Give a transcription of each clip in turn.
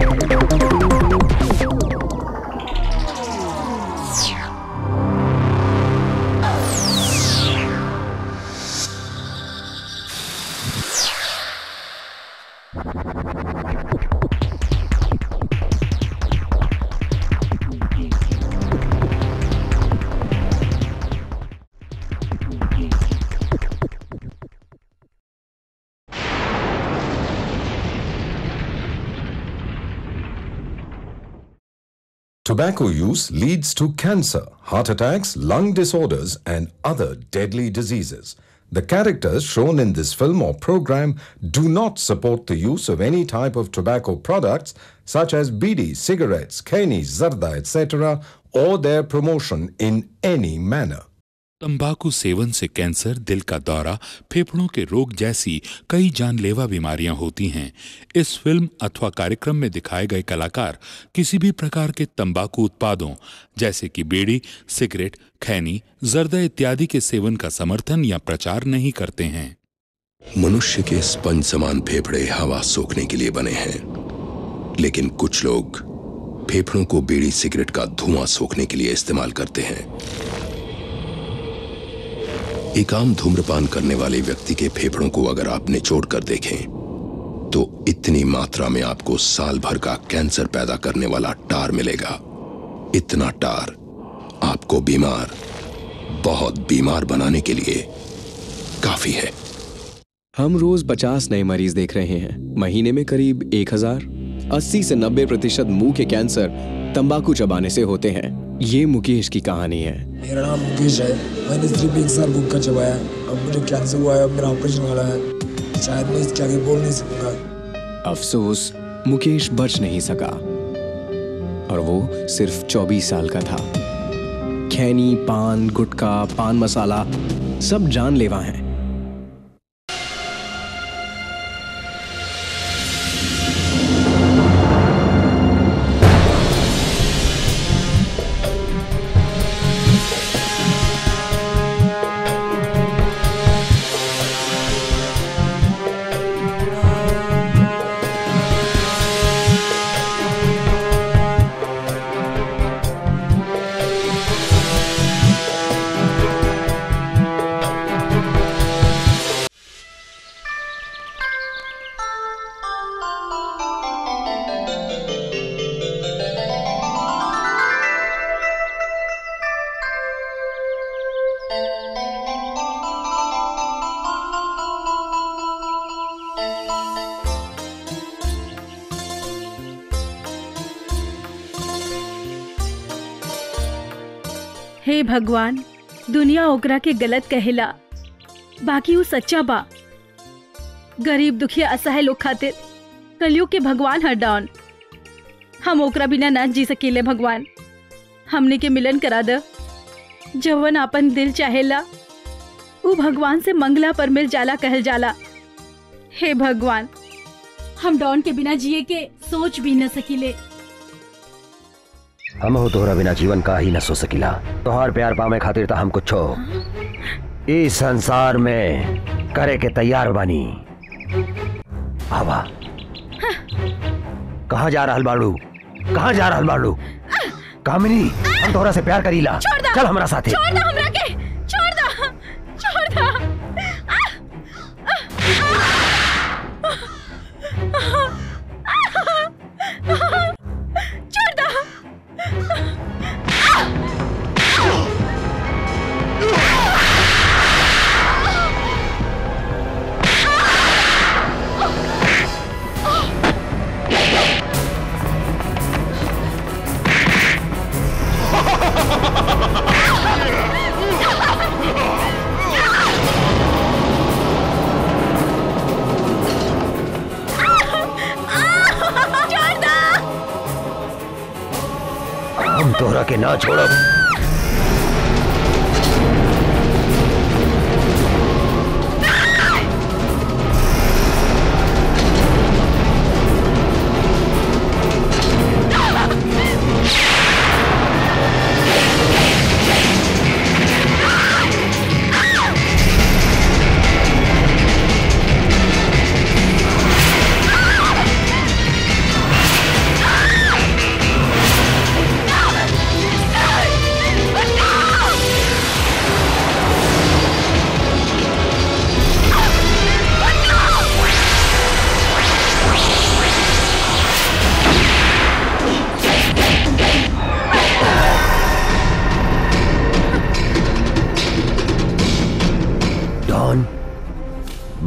Tobacco use leads to cancer, heart attacks, lung disorders, and other deadly diseases. The characters shown in this film or program do not support the use of any type of tobacco products such as bidi, cigarettes, keni, zarda, etc., or their promotion in any manner. तंबाकू सेवन से cancer दिल का दौरा फेफड़ों के रोग जैसी कई जानलेवा बीमारियां होती हैं इस फिल्म अथवा कार्यक्रम में दिखाए गए कलाकार किसी भी प्रकार के तंबाकू उत्पादों जैसे कि बीड़ी सिगरेट खैनी जर्दा इत्यादि के सेवन का समर्थन या प्रचार नहीं करते हैं मनुष्य के स्पंज समान फेफड़े हवा सोखने के लिए बने हैं लेकिन कुछ लोग फेफड़ों को बीड़ी सिगरेट का धुआं सोखने के लिए इस्तेमाल करते हैं एक आम धूम्रपान करने वाले व्यक्ति के फेफड़ों को अगर आप निचोड़ कर देखें तो इतनी मात्रा में आपको साल भर का कैंसर पैदा करने वाला टार मिलेगा इतना टार आपको बीमार बहुत बीमार बनाने के लिए काफी है हम रोज 50 नए मरीज देख रहे हैं महीने में करीब 1000 80 से 90 प्रतिशत मुंह के कैंसर तंबाकू चबाने से होते हैं ये मुकेश की कहानी है मेरा नाम मुकेश है मैंने सिर्फ एक साल गुटखा चबाया अब मुझे कैंसर हुआ है अब मेरा ऑपरेशन वाला है शायद मैं इसके आगे बोल नहीं सकूंगा अफसोस मुकेश बच नहीं सका और वो सिर्फ 24 साल का था खैनी पान गुटखा पान मसाला सब जानलेवा हैं हे भगवान दुनिया ओकरा के गलत कहेला बाकी वो सच्चा बा गरीब दुखिया असहाय लोग खातिर कलयुग के भगवान हर डाउन हम ओकरा बिना ना जी सकेले भगवान हमने के मिलन करा द जवन आपन दिल चाहेला वो भगवान से मंगला पर मिल जाला कहल जाला हे भगवान हम डॉन के बिना जिए के सोच भी न सकीले हम हो तोहरा बिना जीवन का ही न सो सकिला तोहार प्यार पावे खातिर तो हम कुछ इस संसार में करे के तैयार बानी आवा कहाँ जा रहल बाड़ू कहाँ जा रहल बाड़ू कामिनी हम तोहरा से प्यार करीला छोड़ दा। चल हमरा साथे छोड़ दो हमरा के छोड़ दो छोड़ दो छोड़ दो छोड़ दो हम तोहरा के ना छोड़ब छोड़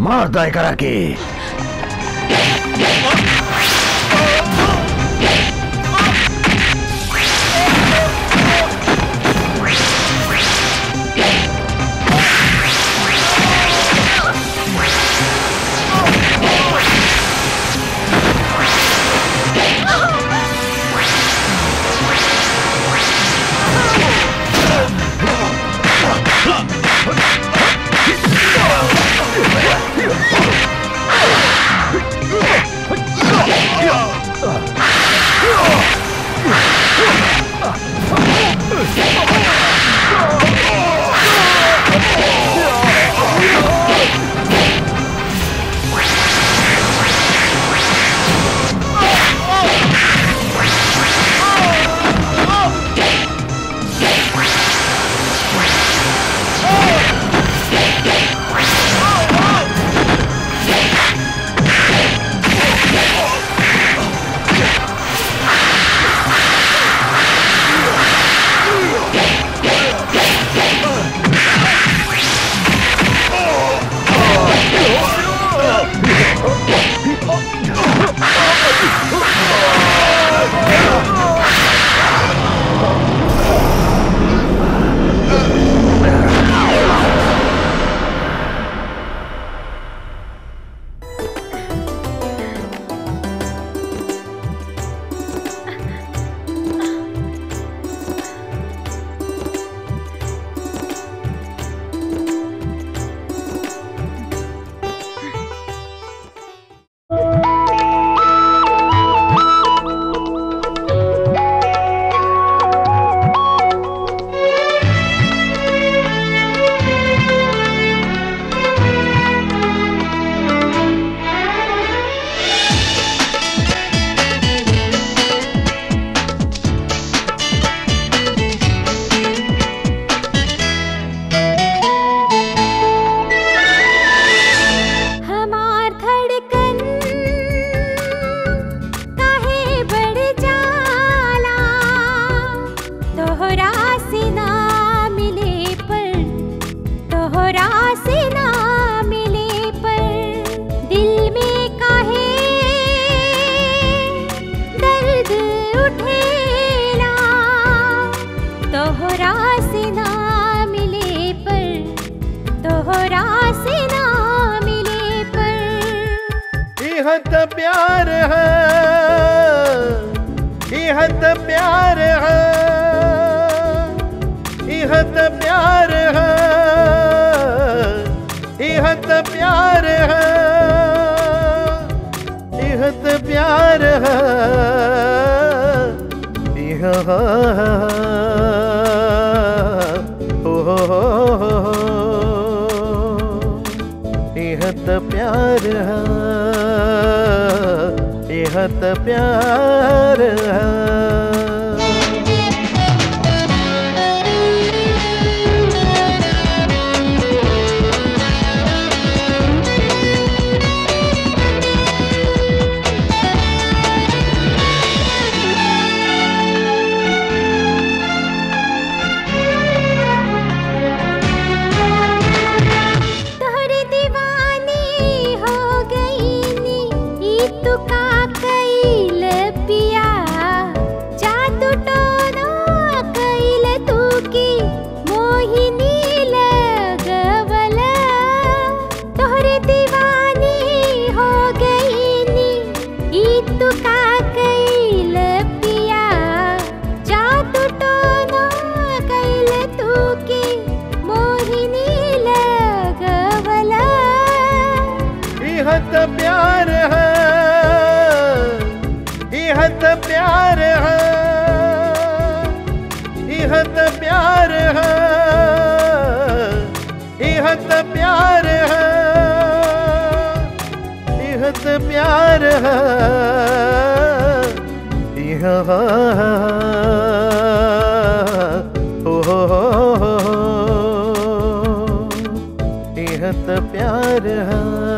मार दो करा के हमार धड़कन काहे बढ़ जाला तोहरा से ना मिले पर तोहरा से ना मिले पर दिल में काहे दर्द उठेला तोहरा से ना मिले पर तोहरा से ना मिले पर इह त प्यार है इह त प्यार है इह त प्यार है इह त प्यार है इह त प्यार है इह ओ हो हो हो इह त प्यार है इह त प्यार है तोहरे दीवानी हो गई नी ई तू का कैल पिया जादू टोना कैल तू की मोहिनी लगवल तोहरे दीवानी हो गई नी ई तू का कैल पिया जादू टोना कैल तू की मोहिनी लगवला इह त प्यार है इह त प्यार है इह त प्यार है इह त प्यार है इह त प्यार है इह ओ हो हो हो इह त प्यार है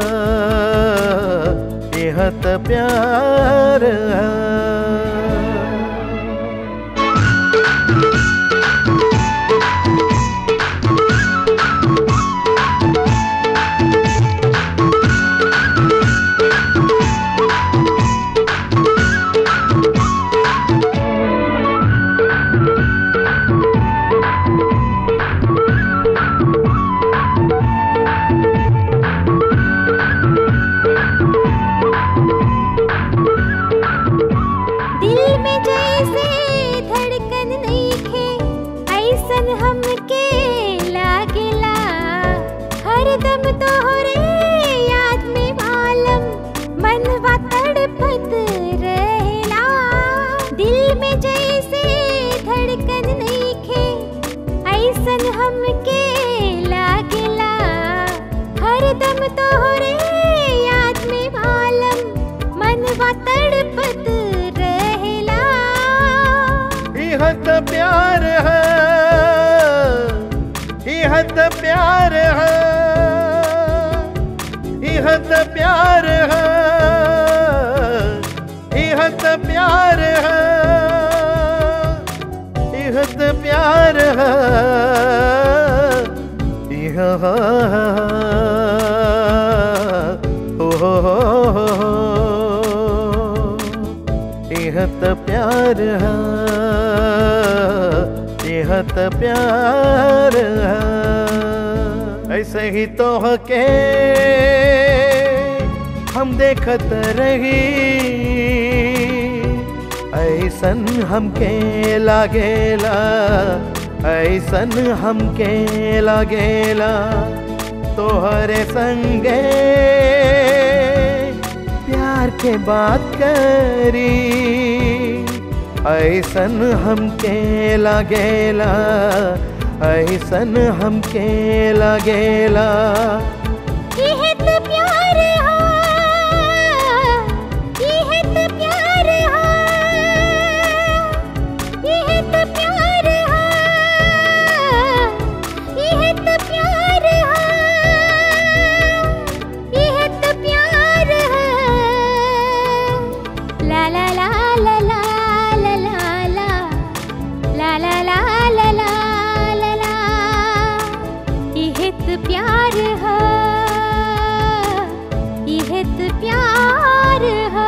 इह त प्यार है ऐसन हमके लागेला हरदम तोहरे याद में भालम मनवा तड़पत रहेला यह तो प्यार है यह तो प्यार है यह तो प्यार है यह तो प्यार है यह तो प्यार है यह ओ हो हो हो हो। यह तो प्यार है यह तो प्यार है ऐसे ही तो के हम देखत रही ऐसन हमके लागेला ऐसन हमके लागेला तोहरे संगे प्यार के बात करी ऐसन हमके लागेला ऐसन हमके लागेला यह तो प्यार है यह तो प्यार है यह तो प्यार है यह तो प्यार है यह तो प्यार है ला ला ला ला ला ला ला ला ला ला ला ला ला ला ला इहित प्यार है इहित प्यार है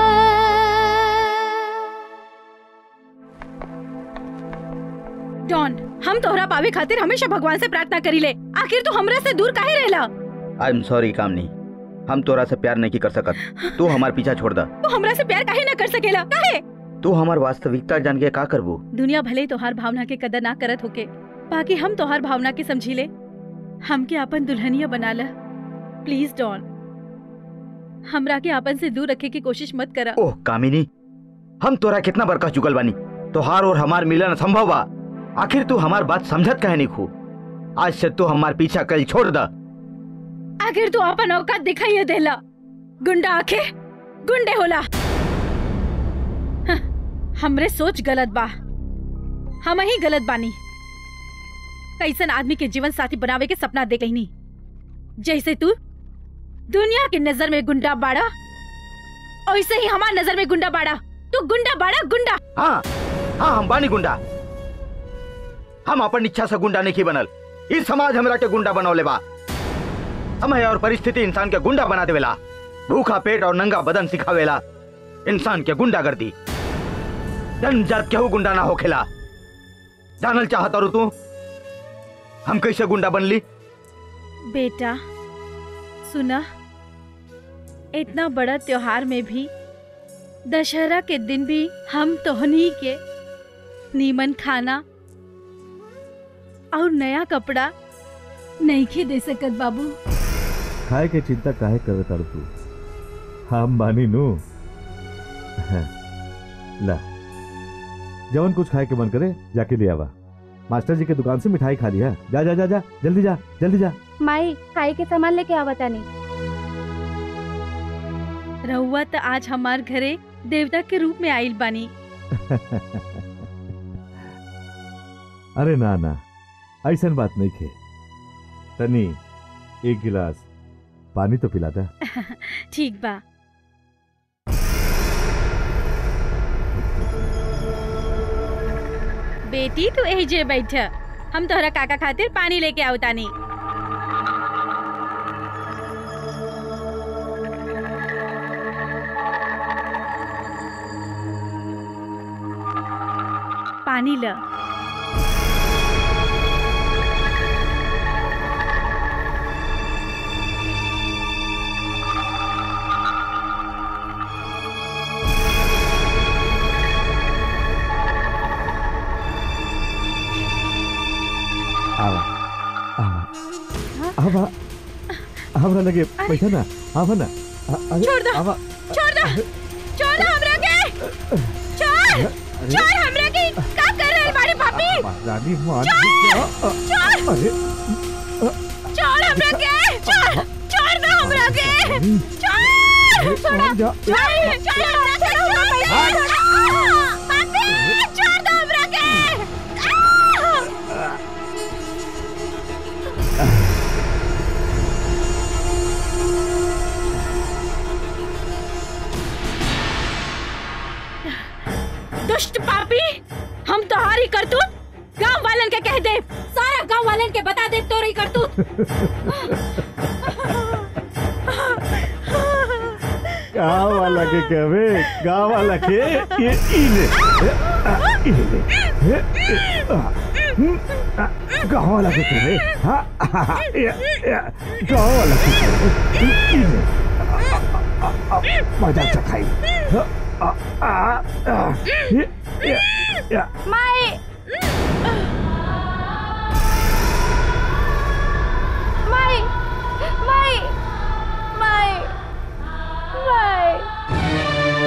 डॉन हम तोहरा पावे खातिर हमेशा भगवान से प्रार्थना करी ले आखिर तू हमरा से दूर काहे रहला आई एम सॉरी कामनी हम तोरा से प्यार नहीं कर सकत तू हमार पीछा छोड़ दा तू हमरा से प्यार काहे ना कर सकेला काहे तू हमार वास्तविकता जान के का करबू दुनिया भले ही तोहार भावना के कदर ना करत होके बाकी हम तोहार भावना के समझी ले हमके अपन दुल्हनिया बना ला प्लीज डॉन हमरा के आपन से दूर रखे की कोशिश मत करा ओह कामिनी हम तोरा कितना बरका चुकल बानी तोहार और हमार मिलन संभव बा आखिर तू हमार बात समझत कहे नहीं खू आज से तू हमार पीछा कल छोड़ दा आखिर तू अपन औकात दिखाइए देला गुंडा आखे गुंडे होला हं, हमरे सोच गलत बा हम ही गलत बानी कैसन आदमी के जीवन साथी बनावे के सपना देख लेनी जैसे तू दुनिया की नजर में गुंडा बाड़ा वैसे ही हमार नजर में गुंडा बाड़ा तू गुंडा बाड़ा गुंडा हाँ हाँ हम बानी गुंडा हम अपन इच्छा से गुंडा नहीं बनल इस समाज हमरा के गुंडा बनौले बा समय और परिस्थिति इंसान के गुंडा बना देवेला भूखा पेट और नंगा बदन सिखावेला इंसान के गुंडा कर दी जनजात केहू गुंडा ना होखेला जानल चाहता रू तू हम कैसे गुंडा बनली बेटा सुना इतना बड़ा त्योहार में भी दशहरा के दिन भी हम तोहनी के नीमन खाना और नया कपड़ा नहीं के दे सकत बाबू खाए के चिंता काहे करे तारू तू हम बानी नु ला जवन कुछ खाए के मन करे जाके ले आवा मास्टर जी के दुकान से मिठाई खा लिया जा जा जा जा जल्दी जा जल्दी जा माई खाई के सामान लेके आवता नहीं रहुआ तो आज हमार घरे देवता के रूप में आइल बानी अरे ना ना ऐसन बात नहीं खे तनी एक गिलास पानी तो पिला दा ठीक बा बेटी तू यही जे बैठ हम तोहरा काका खातिर पानी लेके आवतानी पानी ल आवा आवा आवा हमरा लगे बैठा ना आवा ना आ- अरे, छोड़ दो आवा छोड़ दो छोड़ दो हमरा के छोड़ छोड़ हमरा के का कर रहल बाड़े पापी रानी मान छोड़ छोड़ अरे छोड़ हमरा के छोड़ छोड़ दो हमरा के छोड़ छोड़ा जा। छोड़ छोड़ हमरा के छोड़ छोड़ पापी छोड़ दो हमरा के आह! दुष्ट पापी हम तोहारी करतूत गांव वालन के कह दे सारा गांव वालन के बता दे तोरी करतूत गाँव वाला के कहवे गाँव वाला के ये इले इले गाँव वाला के कहवे हाँ हाँ, ये- ये, गाँव वाला के कहवे इले मजा चखाई हाँ, आ, आ, आ, ये- ये- ये, माई माई माई माई माई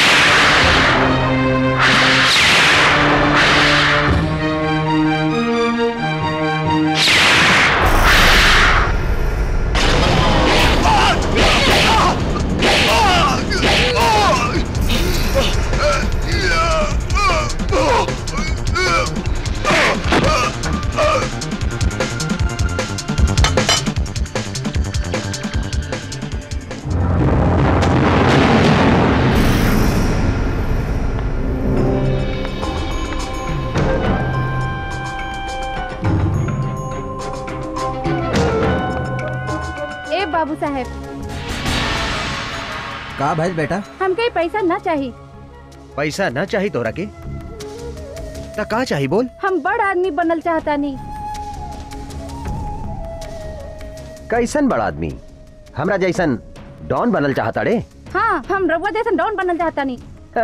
ए बाबू साहेब का भैल बेटा हमके पैसा ना चाहिए पैसा ना चाहिए तोरा के ता का चाहिए बोल हम बड़ आदमी बनल चाहता नहीं कैसन बड़ा आदमी हमरा जैसन डॉन बनल चाहता रे हाँ हम रघुआ जैसन डॉन बनल चाहता नहीं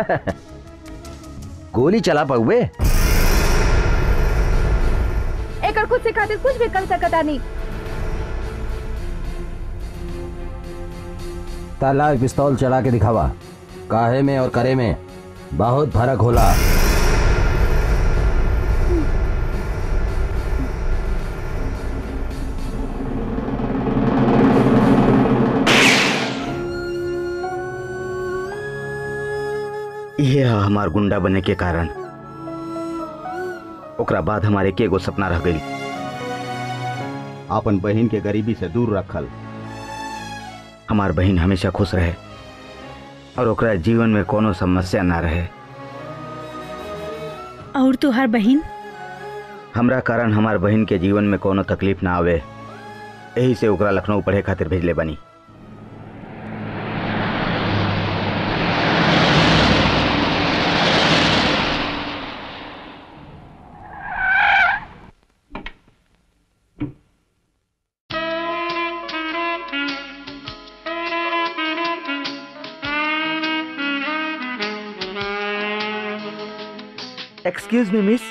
गोली चला पउए एक खुद से खातिर कुछ भी कर सकता नहीं ताला पिस्तौल चला के दिखावा काहे में और करे में बहुत फर्क होला ये है हमार गुंडा बने के कारण ओकरा बाद हमारे के एगो सपना रह गई अपन बहन के गरीबी से दूर रखल हमार बहन हमेशा खुश रहे और ओकरा जीवन में कोनो समस्या ना रहे और तुहार बहन हमरा कारण हमार बहन के जीवन में कोनो तकलीफ ना आवे यही से ओकरा लखनऊ पढ़े खातिर भेजले बनी एक्सक्यूज मी मिस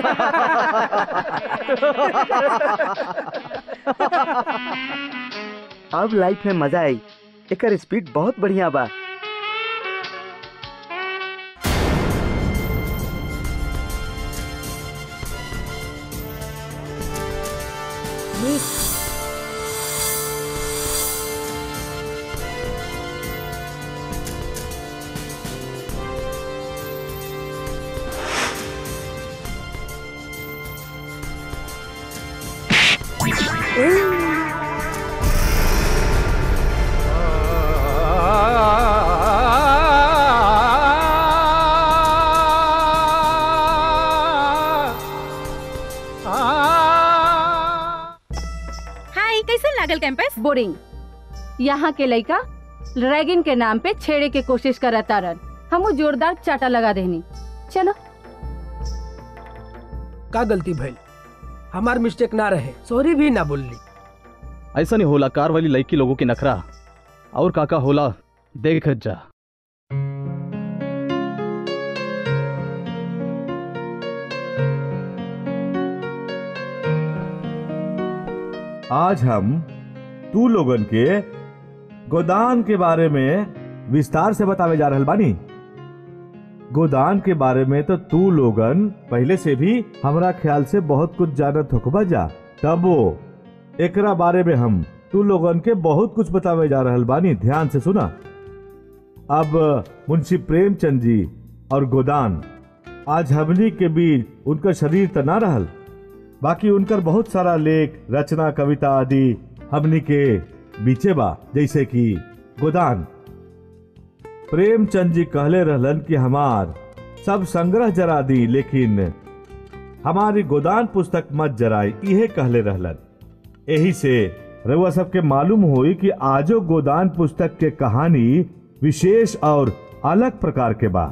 अब लाइफ में मजा आई एकर स्पीड बहुत बढ़िया बा हाय कैसन लागल कैंपस बोरिंग यहाँ के लड़का रैगिंग के नाम पे छेड़े के कोशिश करता रन हम जोरदार चाटा लगा देनी चलो का गलती भइल हमार मिस्टेक ना रहे सॉरी भी ना बोलली ऐसा नहीं होला कार वाली लड़की लोगों की नखरा और काका होला देख जा आज हम तू लोगन के गोदान के बारे में विस्तार से बतावे जा रहल बानी गोदान के बारे में तो तू लोगन पहले से भी हमरा ख्याल से बहुत कुछ जानत होकबा जा तबो एकरा बारे में हम तू लोगन के बहुत कुछ बतावे जा रहल बानी ध्यान से सुना अब मुंशी प्रेमचंद जी और गोदान आज हमनी के बीच उनका शरीर त ना रहल बाकी उनकर बहुत सारा लेख रचना कविता आदि हमनी के बीचे बा जैसे कि गोदान प्रेमचंद जी कहले रहलन कि हमार सब संग्रह जरा दी लेकिन हमारी गोदान पुस्तक मत जराई इहे कहले रहलन यही से रउआ सबके मालूम हुई कि आजो गोदान पुस्तक के कहानी विशेष और अलग प्रकार के बा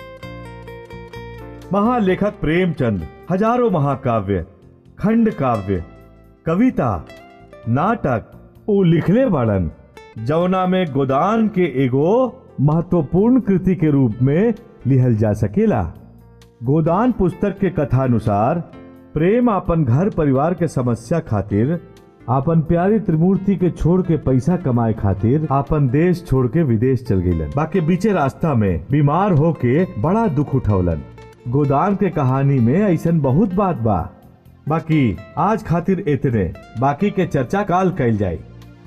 महालेखक प्रेमचंद हजारों महाकाव्य खंड काव्य कविता नाटक उ लिखले बाड़न जौना में गोदान के एगो महत्वपूर्ण कृति के रूप में लिहल जा सकेला गोदान पुस्तक के कथानुसार प्रेम अपन घर परिवार के समस्या खातिर आपन प्यारी त्रिमूर्ति के छोड़ के पैसा कमाए खातिर आपन देश छोड़ के विदेश चल गईलन बाकी बीचे रास्ता में बीमार होके बड़ा दुख उठौलन गोदान के कहानी में ऐसन बहुत बात बा बाकी आज खातिर इतने बाकी के चर्चा काल कैल जाए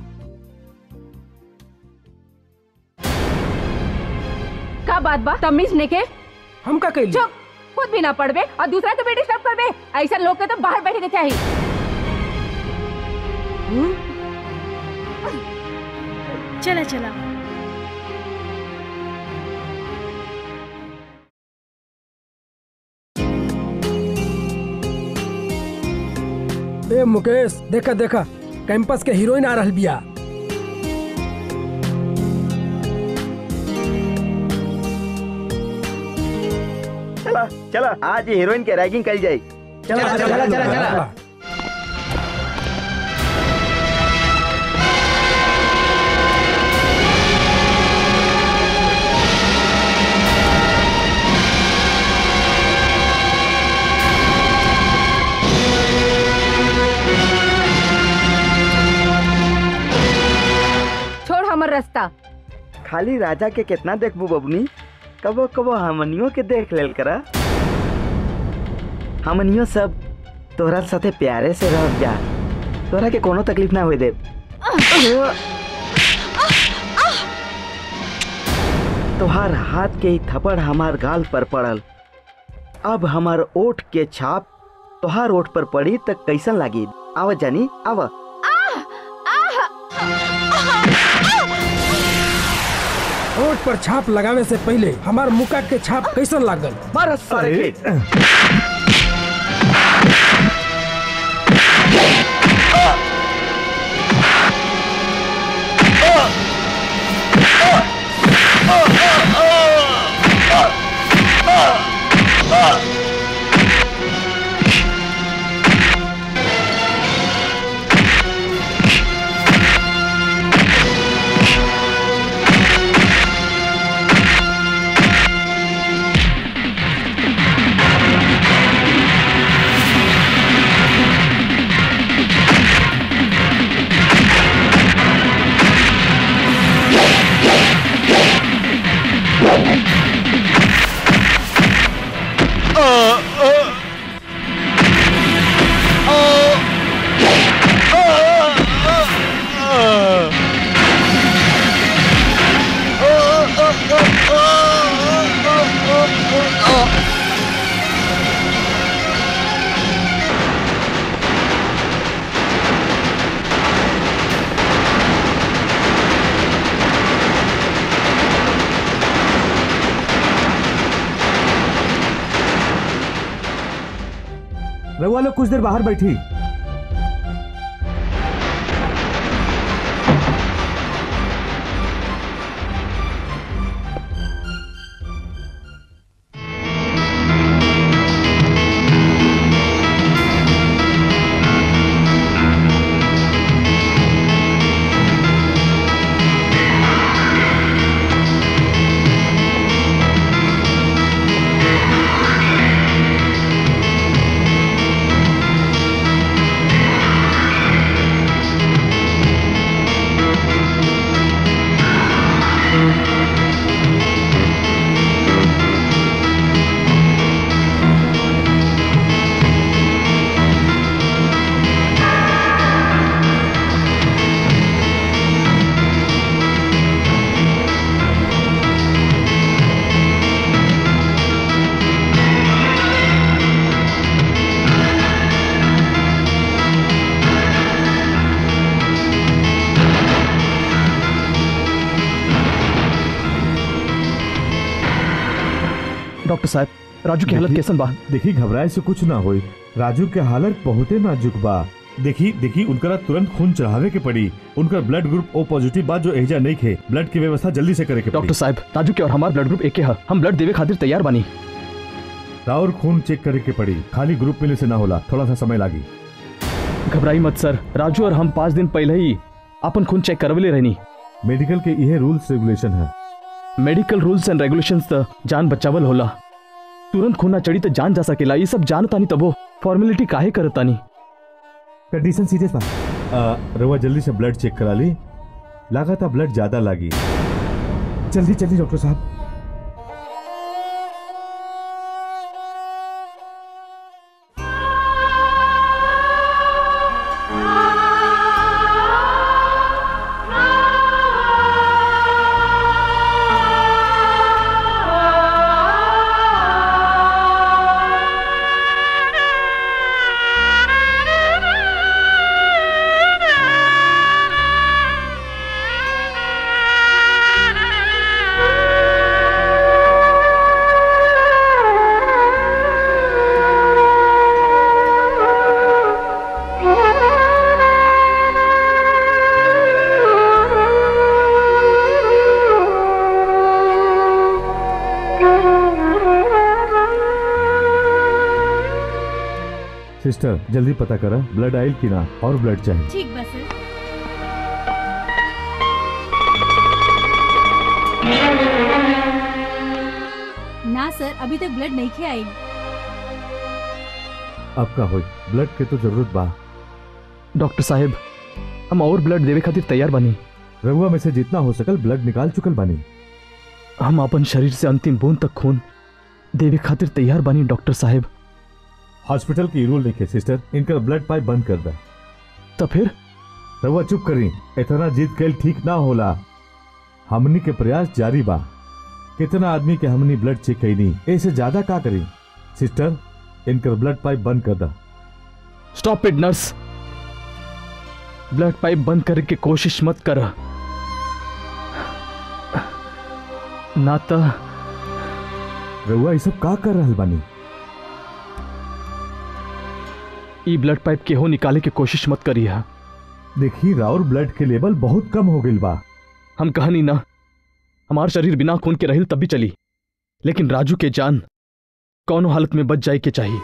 का बात बा तमीज ने के हम का कैली चुप खुद भी ना पढ़बे और दूसरा तो बेटी सब करबे ऐसा लोग के तो बाहर बैठे के चाहिए चला चला ए मुकेश देखा देखा कैंपस के हीरोइन आ रहल बिया चला चला आज हीरोइन के रैगिंग कल जाए चला चला चला चला, चला। छोड़ हमर रास्ता खाली राजा के कितना देखबू बबनी कबो कबो हमनियों के देख लेल करा हमनियों सब तोहरा साथे प्यारे से रह जा तोहरा के कोनो तकलीफ ना होए दे तोहार हाथ के ही थप्पड़ हमार गाल पर पड़ल अब हमार ओठ के छाप तोहार ओठ पर पड़ी त कैसन लागी आव जानी आव होठ पर छाप लगावे से पहले हमार मुका के छाप कैसन लागल मार सारे के रघुआ लोग कुछ देर बाहर बैठी आ डॉक्टर साहब राजू की हालत देखी- कैसन बा देखी घबराए से कुछ ना होई राजू के हालत बहुते नाजुक बा देखी देखी उनकरा तुरंत खून चढ़ावे के पड़ी उनका ब्लड ग्रुप ओ पॉजिटिव बा जो एजा नहीं खे ब्लड की व्यवस्था जल्दी से करे के डॉक्टर साहब राजू के और हमार ब्लड ग्रुप एक है हम ब्लड देवे खातिर तैयार बानी और खून चेक करे के पड़ी खाली ग्रुप मिले से ना होला थोड़ा सा समय लागी घबराई मत सर राजू और हम पाँच दिन पहले ही अपन खून चेक करवले रहनी मेडिकल के यह रूल्स रेगुलेशन है मेडिकल रूल्स एंड रेगुलेशंस त जान बचावल होला तुरंत खून ना चढ़ी तो जान जा सकेला ये सब जानतानी तबो फॉर्मेलिटी काहे करतानी कंडीशन सीरियस बा आ, रउआ जल्दी से ब्लड चेक करा ली लागता ब्लड ज्यादा लागी जल्दी जल्दी डॉक्टर साहब सिस्टर जल्दी पता करा ब्लड आयल की ना और ब्लड चाहिए ठीक बस ना सर अभी तक ब्लड नहीं खे आई अब का होई ब्लड के तो जरूरत बा डॉक्टर साहब हम और ब्लड देवे खातिर तैयार बानी रउआ में से जितना हो सकल ब्लड निकाल चुकल बानी हम अपन शरीर से अंतिम बूंद तक खून देवे खातिर तैयार बानी डॉक्टर साहब हॉस्पिटल की रूल लिखे सिस्टर इनका ब्लड पाइप बंद कर दा तो फिर रउआ चुप करी इतना जीत कैल ठीक ना होला हमनी के प्रयास जारी बा कितना आदमी के हमनी ब्लड चेक कैनी ऐसे ज्यादा का करी सिस्टर इनका ब्लड पाइप बंद कर दा stop it nurse blood pipe बंद करने की कोशिश मत कर ना तो रउआ ये सब का कर रहल बानी ई ब्लड पाइप के हो निकाले की कोशिश मत करिए देखी राउर ब्लड के लेवल बहुत कम हो गई बा हम कहानी ना हमार शरीर बिना खून के रहिल तब भी चली लेकिन राजू के जान कौनो हालत में बच जाए के चाहिए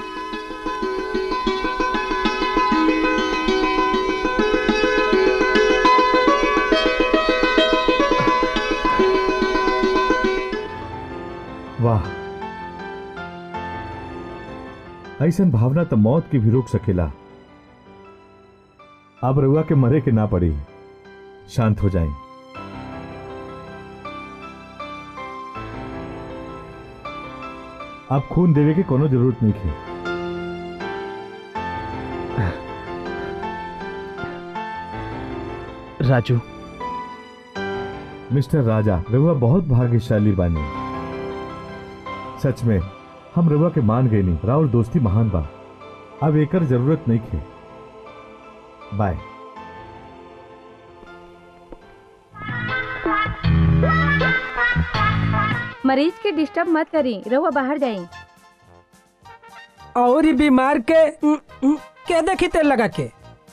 वाह ऐसन भावना तो मौत की भी रोक सकेला अब रउआ के मरे के ना पड़ी शांत हो जाएं। अब खून देवे की कोनो जरूरत नहीं थी राजू मिस्टर राजा रउआ बहुत भाग्यशाली बानी सच में हम रउआ के मान गए नहीं राउर दोस्ती महान बा अब एकर जरूरत नहीं थे बाय मरीज के डिस्टर्ब मत करी रहुआ बाहर जाई और ही बीमार के उम, उम, के देखी तेल लगा के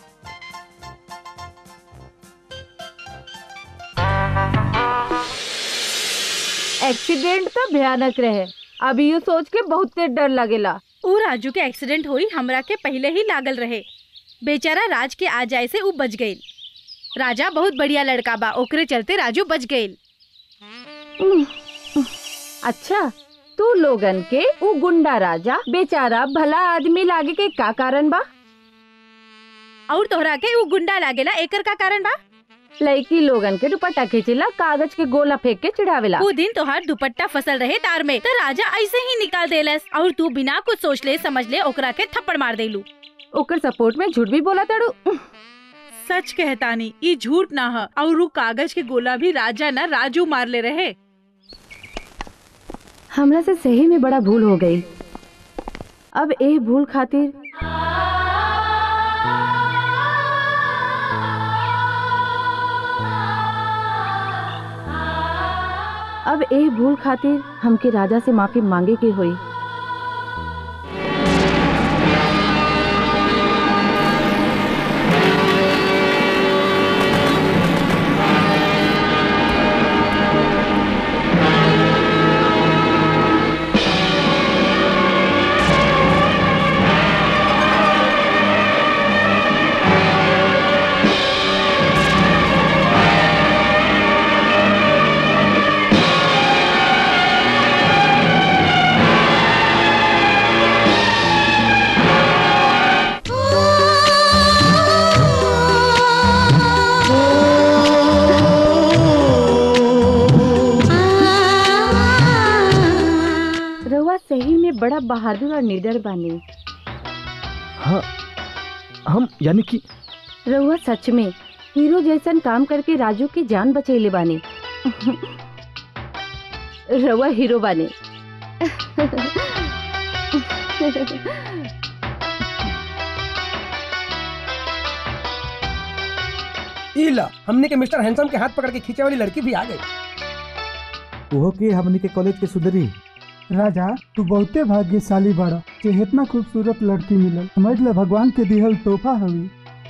एक्सीडेंट तो भयानक रहे अभी यू सोच के बहुत डर लगेला ऊ राजू के एक्सीडेंट हुई हमरा के पहले ही लागल रहे बेचारा राज के आ जाए से ऊ बच गई राजा बहुत बढ़िया लड़का बा ओकरे चलते राजू बच गई अच्छा तू लोगन के ऊ गुंडा राजा बेचारा भला आदमी लागे के का कारण बा और तोहरा के ऊ गुंडा लागेला एकर का कारण बा लड़की लोगन के दुपट्टा खींचेला कागज के गोला फेंक के चिढ़ावेला वो दिन तोहार दुपट्टा फसल रहे तार में तो राजा ऐसे ही निकाल देलस और तू बिना कुछ सोच ले समझ ले ओकरा के थप्पड़ मार देलू ओकर सपोर्ट में झूठ भी बोला तड़ू सच कहतानी ई झूठ ना ह और ऊ कागज के गोला भी राजा ना राजू मार ले रहे हमरा से सही में बड़ा भूल हो गई अब ए भूल खातिर अब एह भूल खातिर हमके राजा से माफी मांगे के होई रउआ सही में बड़ा बहादुर और निडर बानी हाँ हम यानी कि रउआ सच में हीरो जैसन काम करके राजू की जान बचैले बानी रउआ हीरो बानी इला हमने के मिस्टर हैंडसम के हाथ पकड़ के खींचे वाली लड़की भी आ गई ओहो के हमनी के कॉलेज के सुधरी राजा तू बहुते भाग्यशाली बाड़ा कि इतना खूबसूरत लड़की मिलल समझ ले भगवान के दिहल तोहफा हवी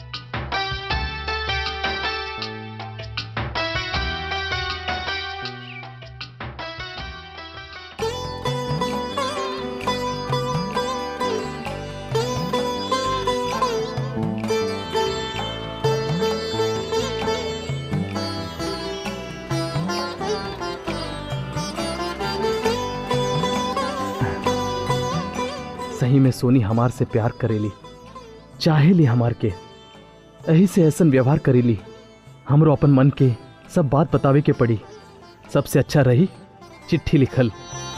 सही में सोनी हमार से प्यार करेली चाहेली हमार के यही से ऐसन व्यवहार करेली हमरो अपन मन के सब बात बतावे के पड़ी सबसे अच्छा रही चिट्ठी लिखल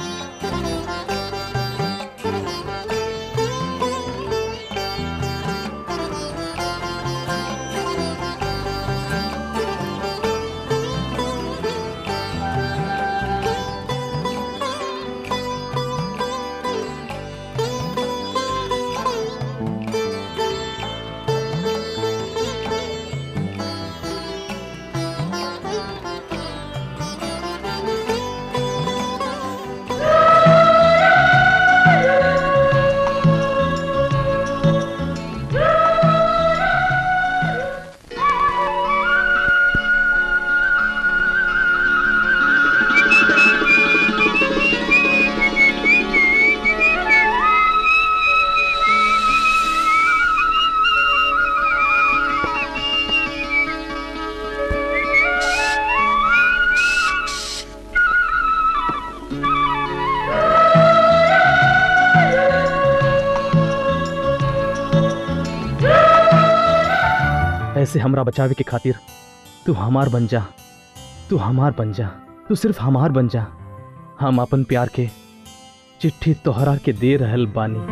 ऐसे हमरा बचावे के खातिर तू हमार बन जा तू हमार बन जा तू सिर्फ हमार बन जा हम अपन प्यार के चिट्ठी तोहरा के दे रहल बानी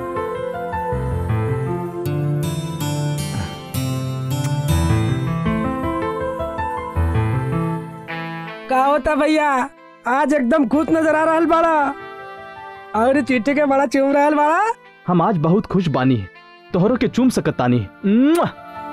का होता भैया आज एकदम खुश नजर आ रहा बाड़ा और चिट्ठी के बड़ा चूम रहा बाड़ा हम आज बहुत खुश बानी तोहरो के चूम सकतानी मुआ!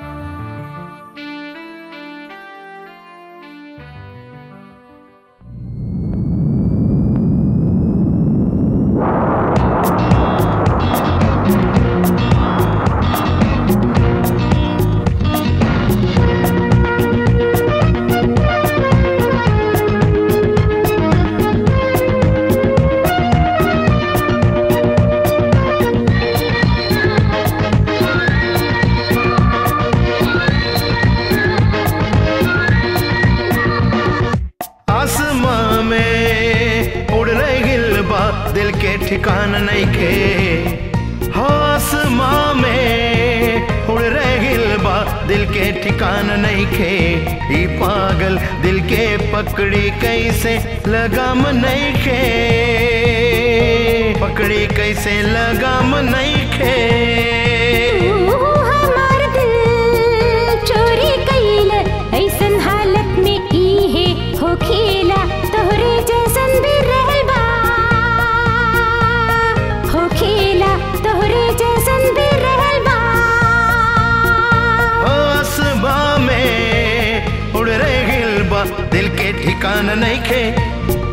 आसमां में उड़ रहे गिलबा दिल के ठिकान नहीं खे हो आसमां में उड़ रहे गिलबा दिल के ठिकान नहीं खे ई पागल दिल के पकड़ी कैसे लगाम नहीं खे पकड़ी कैसे लगाम नहीं खे हमार दिल चोरी कैल ऐसन हालत में ई है हो खेला तोहरे जैसन भी रहल बा हो खेला तोहरे जैसन भी रहल बा आसमां में उड़ रहे गिलबा दिल के ठिकान नहीं खे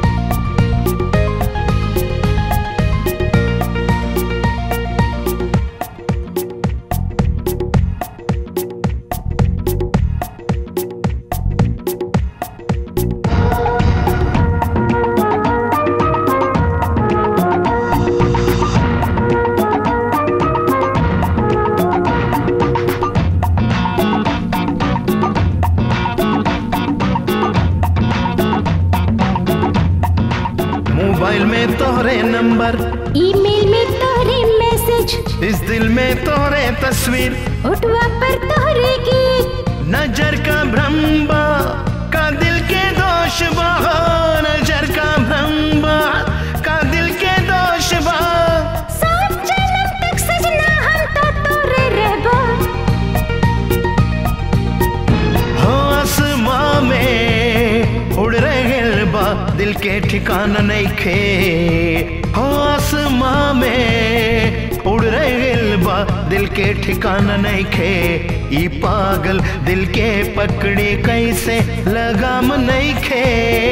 इस दिल में तोरे तस्वीर उठवा पर तोहरे की नजर का भ्रम बा का दिल के दोष बा नजर का भ्रम बा का दिल के दोष बा साथ जन्म तक सजना हम तो तोरे रहबो हो आसमां में उड़ रहे बा दिल के ठिकाना नहीं खे हो आसमां में उड़ रहे बा दिल के ठिकाना नहीं खे ई पागल दिल के पकड़े कैसे लगाम नहीं खे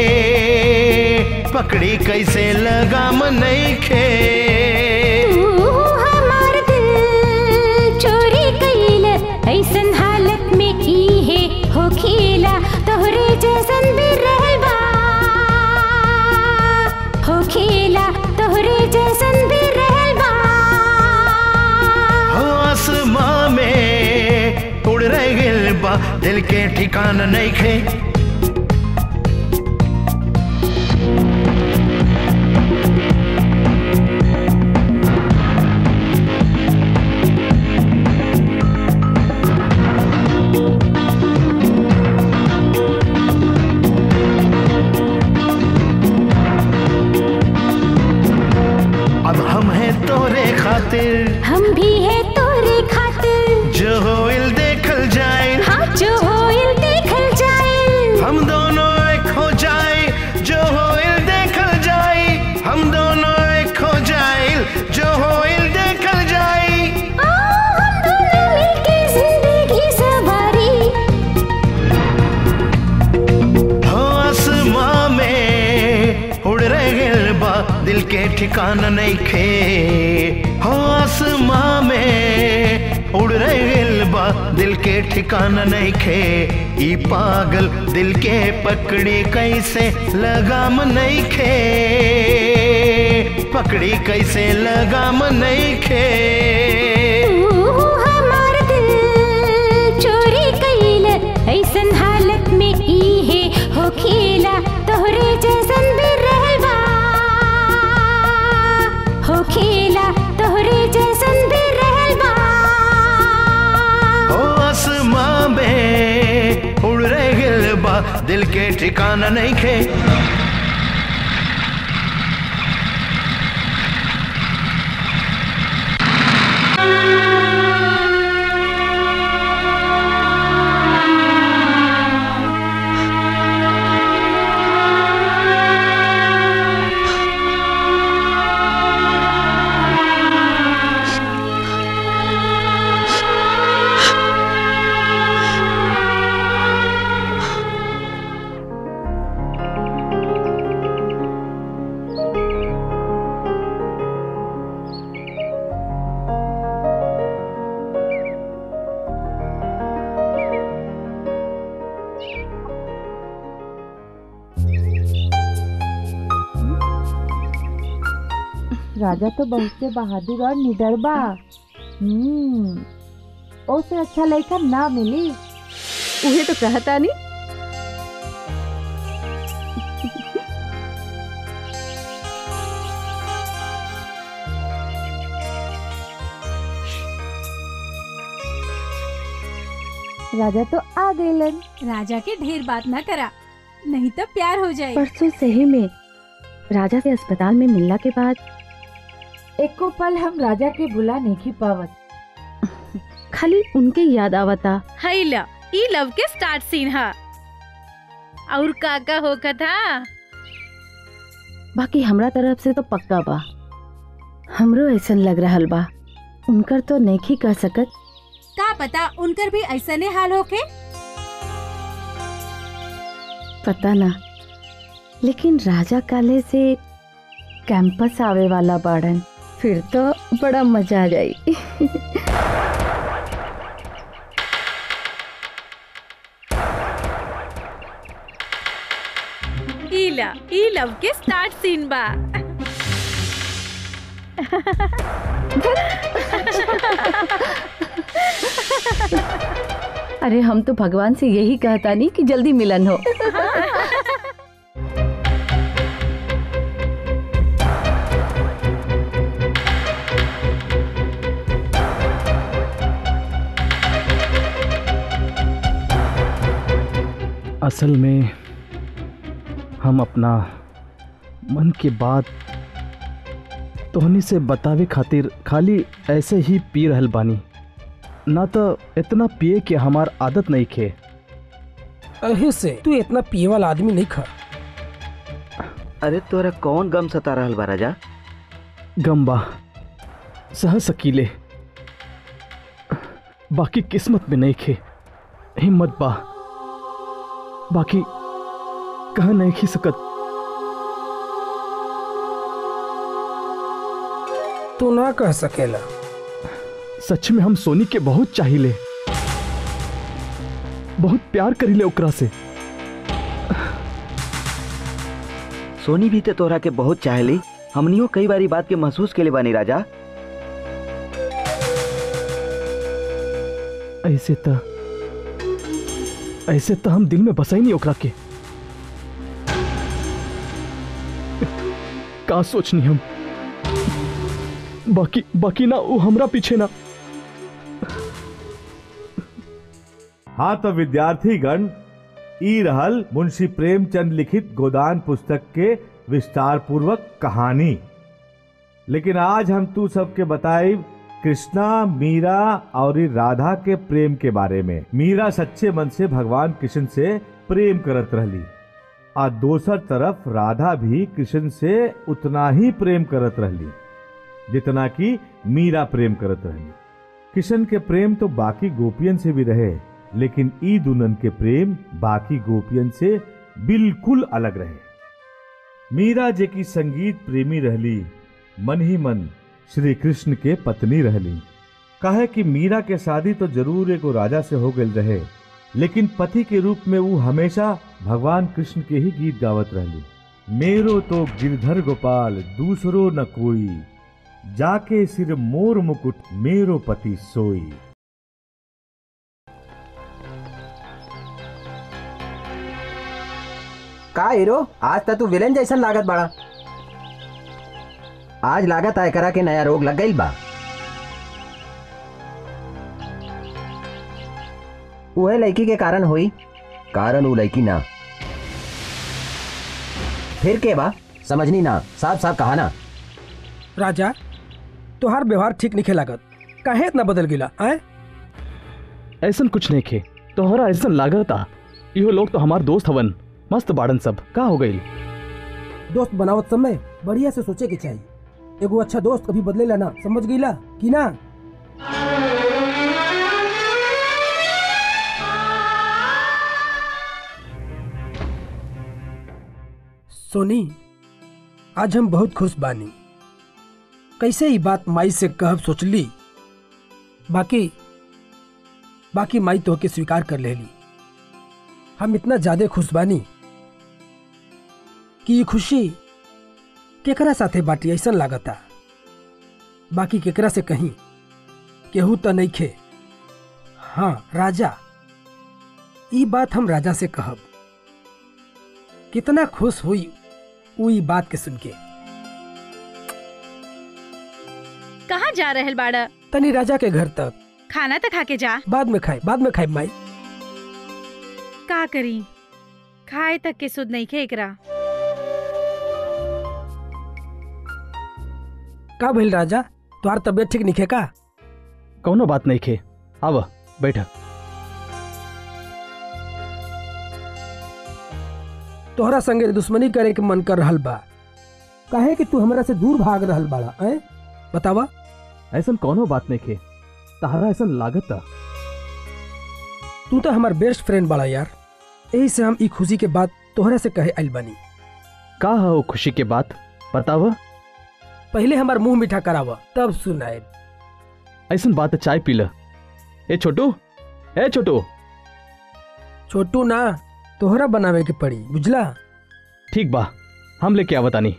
पकड़ी कैसे लगाम नहीं खे तू हमार दिल चोरी कइल ऐसन हालत में ई है हो खेला तोहरे जैसन भी रहल बा हो खेला तोहरे जैसन भी रहल बा हो आसमां में उड़ रहे बा दिल के ठिकाना नहीं खे अब हम हैं तोरे खातिर हम भी है तोरे खातिर जो होइल देखल जाए हाँ जो होइल देखल जाए हम दोनों एक हो जाए जो होइल देखल जाए हम दोनों एक हो जाए जो होइल देखल जाए आ, हम दोनों मिलके जिंदगी सवारी हो आसमां में उड़ रहे बा दिल के ठिकाना नहीं खे हो आसमां में उड़ रहे बा दिल के ठिकाना नहीं खे ई पागल दिल के पकड़ी कैसे लगाम नहीं खे पकड़ी कैसे लगाम नहीं खे तू हमार दिल चोरी कइल ऐसन हालत में ई है हो खेला तोहरे जैसन भी रहल बा हो खेला तोहरे जैसन भी रहल बा हो आसमां में उड़ रहे बा दिल के ठिकाना नहीं खे राजा तो बहुत से बहादुर और निडर बा हम्म ओसे अच्छा लड़का ना मिली उहे तो कहता नहीं राजा तो आ गइलन राजा के ढेर बात ना करा नहीं तो प्यार हो जाए परसों सही में राजा से अस्पताल में मिलने के बाद एको पल हम राजा के बुला नहीं पावत खाली उनके याद आवता हैला ई लव के स्टार्ट सीन हा और काका होका था बाकी हमरा तरफ से तो पक्का बा हमरो ऐसन लग रहल बा उनकर तो नहीं कर सकत का पता उनकर भी ऐसने हाल होके पता ना लेकिन राजा काले से कैंपस आवे वाला बाड़न फिर तो बड़ा मजा आ जाई ईला ई लव के स्टार्ट सीन बा अरे हम तो भगवान से यही कहता नहीं कि जल्दी मिलन हो असल में हम अपना मन के बात तोहनी से बतावे खातिर खाली ऐसे ही पी रहल बानी ना तो इतना पिए के हमार आदत नहीं खे अही से तू इतना पिए वाला आदमी नहीं खा अरे तोरा कौन गम सता रहल बा राजा गम्बा सह सकीले बाकी किस्मत में नहीं खे हिम्मत बा बाकी कह नहीं खी सकत तू ना कह सकेला सच में हम सोनी के बहुत चाहिए बहुत प्यार करीले ओकरा से सोनी भी ते तोरा के बहुत चाहली हमनियो कई बारी बात के महसूस के लिए बानी राजा ऐसे तो ऐसे तो हम दिल में बसाई नहीं ओकरा के का सोचनी हम बाकी बाकी ना वो हमरा पीछे ना हाँ तो विद्यार्थीगण ई रहल मुंशी प्रेमचंद लिखित गोदान पुस्तक के विस्तार पूर्वक कहानी लेकिन आज हम तू सबके बताई कृष्णा मीरा और ई राधा के प्रेम के बारे में मीरा सच्चे मन से भगवान कृष्ण से प्रेम करत रहली आ दोसर तरफ राधा भी कृष्ण से उतना ही प्रेम करत रहली जितना कि मीरा प्रेम करत रहली कृष्ण के प्रेम तो बाकी गोपियन से भी रहे लेकिन ई दुल्हन के प्रेम बाकी गोपियन से बिल्कुल अलग रहे मीरा जे की संगीत प्रेमी रहली मन ही मन श्री कृष्ण के पत्नी रहली कहे कि मीरा के शादी तो जरूर एगो राजा से हो गई रहे लेकिन पति के रूप में वो हमेशा भगवान कृष्ण के ही गीत गावत रहली मेरो तो गिरधर गोपाल दूसरो न कोई जाके सिर मोर मुकुट मेरो पति सोई का हीरो आज तक तू विलेन जैसन लागत बड़ा आज लागत आय करा के नया रोग लग गई बा वह लड़की के कारण हुई कारण वो लड़की ना फिर के बा समझनी ना साफ साफ कहा ना राजा तोहार व्यवहार ठीक नहीं लागत काहे इतना बदल गिला आए ऐसन कुछ नहीं खे तोहरा ऐसन लागत आ इहो लोग तो हमार दोस्त हवन मस्त बाड़न सब का हो गई दोस्त बनावत समय बढ़िया से सोचे के चाहिए एगो अच्छा दोस्त कभी बदलेला ना समझ गईला कि ना सोनी आज हम बहुत खुश बानी कैसे ही बात माई से कहब सोचली बाकी बाकी माई तो के स्वीकार कर लेली हम इतना ज्यादा खुश बानी कि ये खुशी केकरा साथे बाटी ऐसा लागता बाकी केकरा से कहीं केहू तो नहीं खे हाँ राजा ई बात हम राजा से कहब कितना खुश हुई वो ई बात के सुन के कहाँ जा रहल बाड़ा तनी राजा के घर तक खाना तो खा के जा बाद में खाए बाद में खाए माई का करी खाए तक के सुध नहीं खे एकरा का भइल राजा तुम्हार तबीयत ठीक नहीं का कौनो बात नहीं खे आव बैठ तोहरा संगे दुश्मनी करे के मन कर रहल बा काहे कि तू हमरा से दूर भाग रहल बाड़ा ऐ बतावा ऐसन कौनो बात नहीं खे तहरा ऐसन लागत आ तू तो हमार बेस्ट फ्रेंड बाड़ा यार यही से हम ई खुशी के बात तोहरा से कहे आइल बानी का है वो खुशी के बात बताव पहले हमार मुंह मीठा करावा तब सुनाए ऐसन बात है, चाय पी ल ए छोटू ए छोटू छोटू ना तोहरा बनावे के पड़ी बुझला ठीक बा हम लेके आवतानी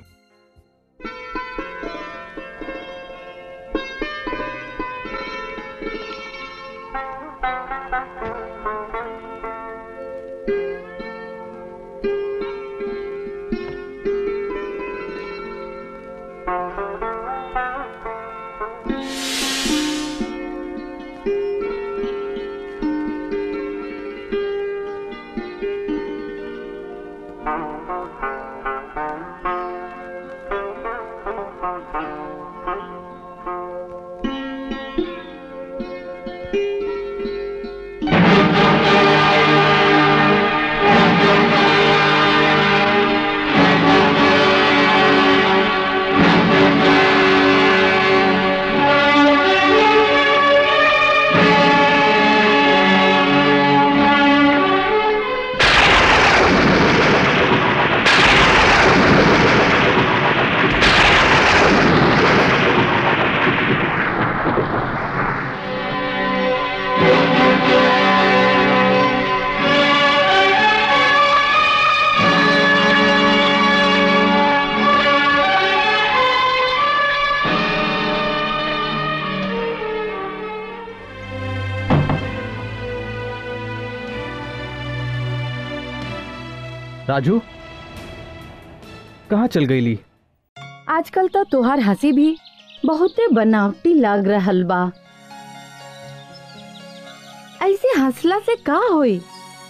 राजू कहाँ चल गई ली आजकल तो तोहार हंसी भी बहुते बनावटी लाग रहल बा ऐसे हंसला से का होई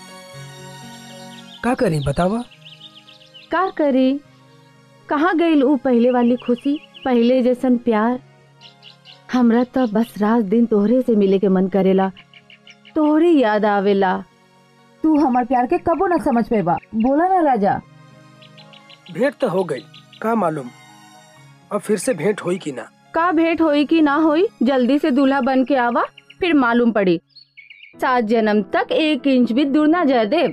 का करी बतावा का करे कहाँ गईल ऊ पहले वाली खुशी पहले जैसन प्यार हमरा तो बस रात दिन तोहरे से मिले के मन करेला तोहरे याद आवेला तू हमार प्यार के कबो न समझ पेबा बोला ना राजा भेंट तो हो गई का मालूम अब फिर से भेंट होई कि ना का भेंट होई कि ना होई जल्दी से दूल्हा बन के आवा फिर मालूम पड़ी सात जन्म तक एक इंच भी दूर ना जा दे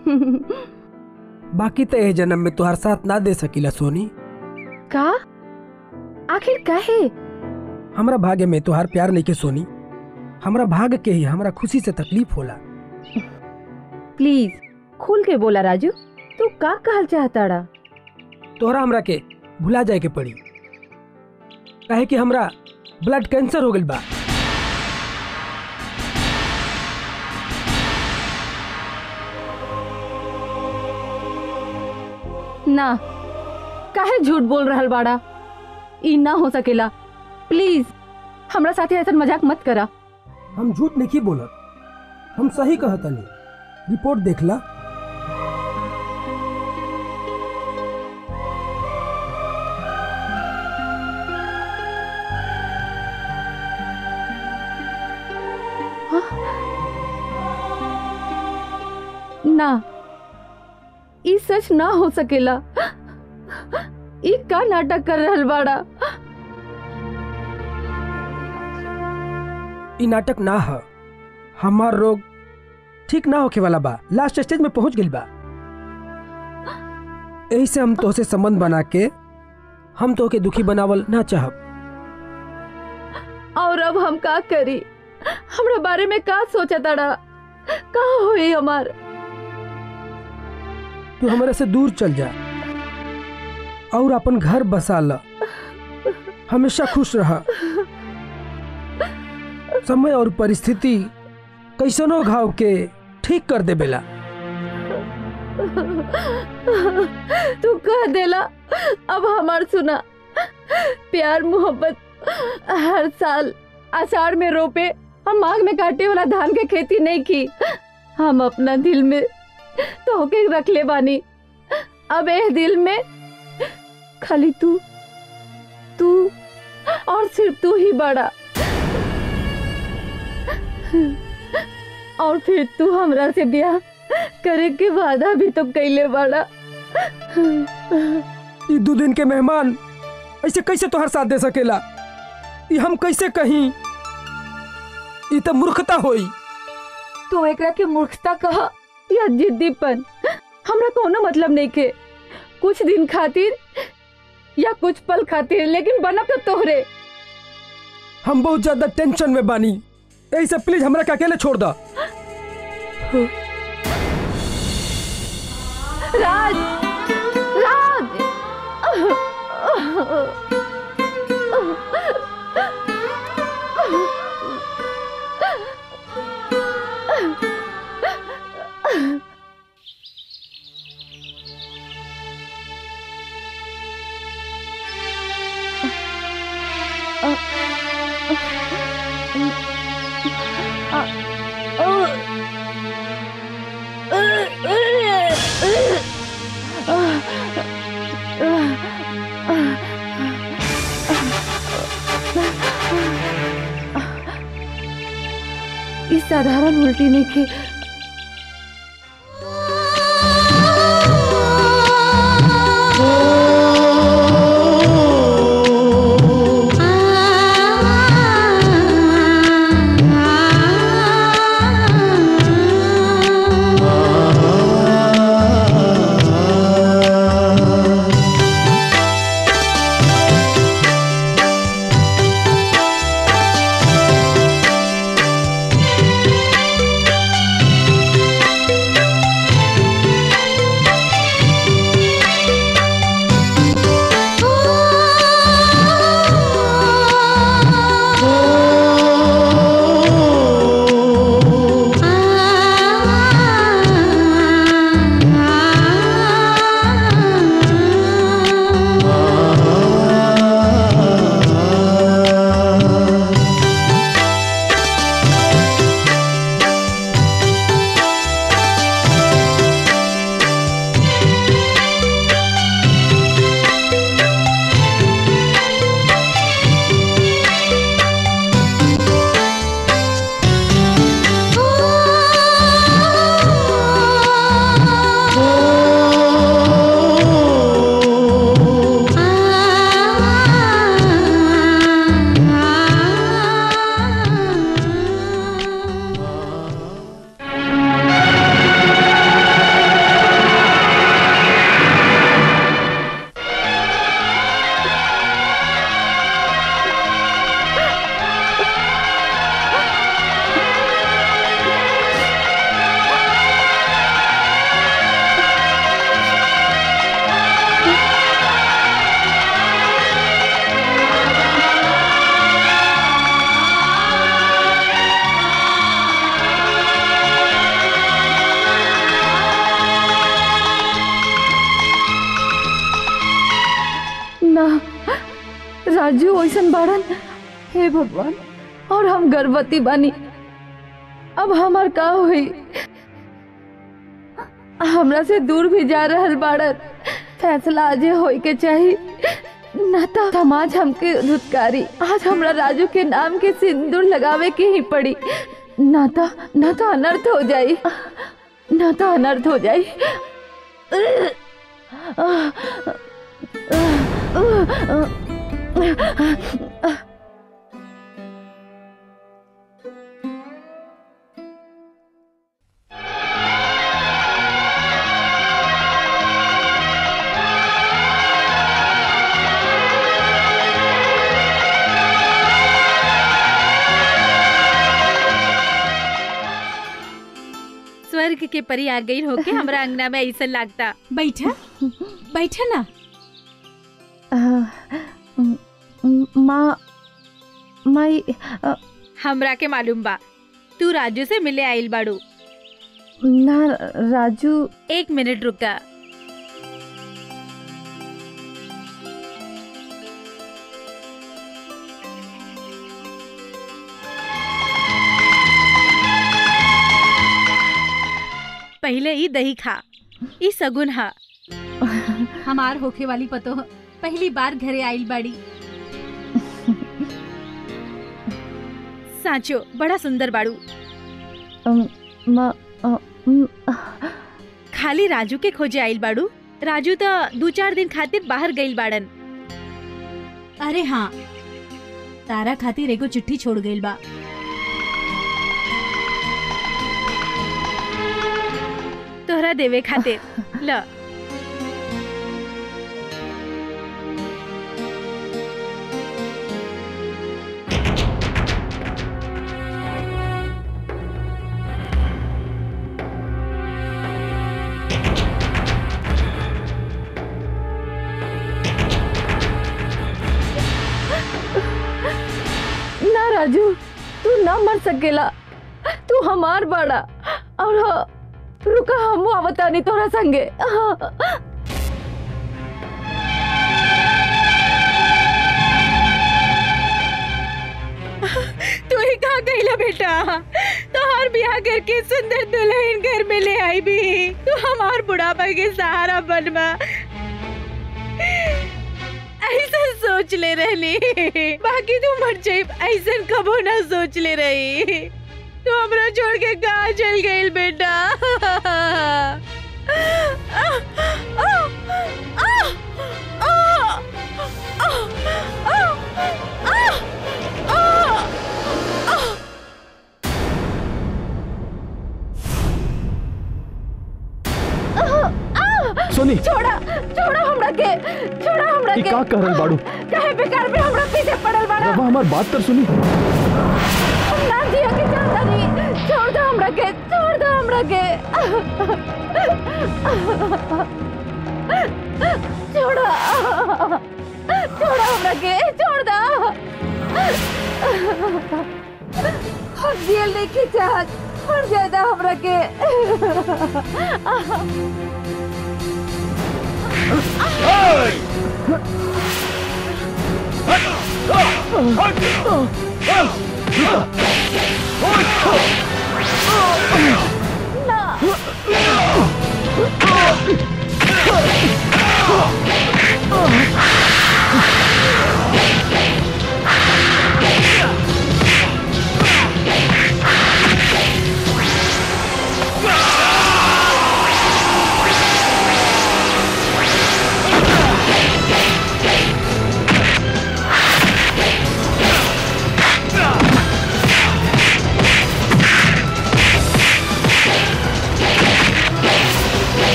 बाकी तो ए जन्म में तुहार साथ ना दे सकीला सोनी का आखिर काहे हमरा भाग्य में तुहार प्यार नहीं के सोनी हमरा भाग्य के ही हमरा खुशी से तकलीफ होला प्लीज खुल के बोला राजू तू का कहल चाहताड़ा तोहरा हमरा के भुला जाए के पड़ी काहे कि हमरा ब्लड कैंसर हो गइल बा ना काहे झूठ बोल रहल बाड़ा ई ना हो सकेला प्लीज हमरा साथे ऐसा मजाक मत करा हम झूठ नहीं बोलत हम सही कहतनी रिपोर्ट देखला ना ई सच ना हो सकेला ई का नाटक कर रहल बाड़ा ई नाटक ना ह हमार रोग ठीक ना होके वाला बा लास्ट स्टेज में पहुंच गइल बा यही से हम तोहसे संबंध बना के हम तोहके दुखी बनावल ना चाहब और अब हम का करी हमरा बारे में का सोचा ताड़ा का होई हमार तू हमारे से दूर चल जा और अपन घर बसा ल हमेशा खुश रह समय और परिस्थिति कैसनो घाव के ठीक कर दे बेला तू कह देला अब हमार सुना प्यार मोहब्बत हर साल आषाढ़ में रोपे हम माघ में काटे वाला धान के खेती नहीं की हम अपना दिल में तो होके रख ले बानी अब ए दिल में खाली तू तू और सिर्फ तू ही बड़ा और फिर तू हमरा से ब्याह करे के वादा भी तो कैले बड़ा ई दो दिन के मेहमान ऐसे कैसे तोहर साथ दे सकेला ई हम कैसे कहीं ई तो मूर्खता होई तू एकरा के मूर्खता कहा या जिद्दीपन हमरा कोनो मतलब नहीं के कुछ दिन खातिर या कुछ पल खातिर लेकिन बनब तो तोहरे हम बहुत ज्यादा टेंशन में बानी यही सब प्लीज हमरा के अकेले छोड़ दा राज राज इस साधारण उल्टी नहीं के आ कैसन बाड़न हे भगवान और हम गर्भवती बानी अब हमार का हुई हमरा से दूर भी जा रहल बाड़न फैसला आज होई के चाहिए ना तो समाज हमके धुतकारी आज हमरा राजू के नाम के सिंदूर लगावे के ही पड़ी ना तो ना तो अनर्थ हो जाई ना तो अनर्थ हो जाई स्वर्ग के परी आ गई होके हमरा अंगना में ऐसा लागता बैठा बैठा ना माँ माई हमरा के मालूम बा तू राजू से मिले आइल बाड़ू ना राजू एक मिनट रुका पहले ही दही खा ई सगुन हा हमार होखे वाली पतो पहली बार घरे आइल बाड़ी साचो बड़ा सुंदर बाड़ू माँ खाली राजू के खोजे आइल बाड़ू राजू तो दो चार दिन खातिर बाहर गइल बाड़न अरे हाँ तारा खातिर एगो चिट्ठी छोड़ गइल बा तोहरा देवे खातिर ल ना राजू तू ना मर सकेला तू हमार बड़ा और हाँ, रुका हम आवतानी तोरा संगे हाँ। तू ही कहाँ गईला बेटा तोहार ब्याह करके सुंदर दुल्हन घर में ले आई भी तू हमार बुढ़ापा के सहारा बनवा ऐसा सोच ले रहली बाकी तू मर जाई ऐसा कबो ना सोच ले रही तू हमरा छोड़ के कहाँ चल गई बेटा सोनी छोड़ा छोड़ा हमरा के छोड़ा हमरा ई के का कर रहल बाड़ू काहे बेकार में हमरा पीछे पड़ल बाड़ा रवा हमार बात कर सुनी हम ना जिया के चाहता नहीं छोड़ दो हमरा के छोड़ दो हमरा के छोड़ा छोड़ा हमरा के छोड़ दो हम जेल नहीं की चाहत मर जाएगा हमरा के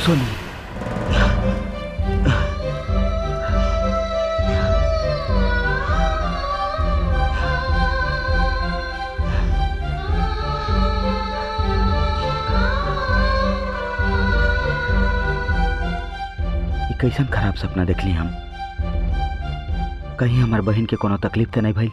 सोनी ई कैसन खराब सपना देखली हम कहीं हमार बहन के कोनो तकलीफ तो नहीं भाई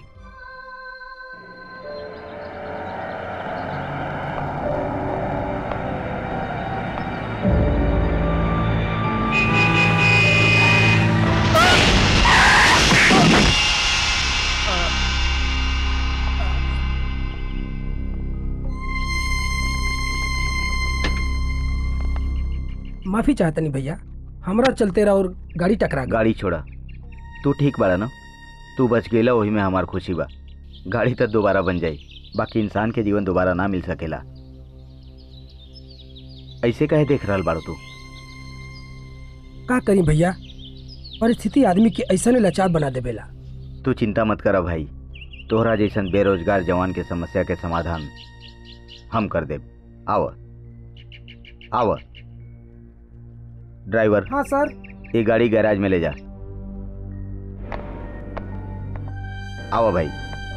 माफी चाहता नहीं भैया हमरा चलते रहा और गाड़ी टकरा गई गाड़ी छोड़ा तू ठीक बाड़ा ना तू बच गेला वही में हमार खुशी बा गाड़ी तो दोबारा बन जाई बाकी इंसान के जीवन दोबारा ना मिल सकेला ऐसे काहे देख रहल बाड़ू तू का करी भैया परिस्थिति आदमी के ऐसा लाचार बना देवेला तू चिंता मत करा भाई तोहरा जैसन बेरोजगार जवान के समस्या के समाधान हम कर देब आव आव ड्राइवर हाँ सर ये गाड़ी गैराज में ले जा आओ भाई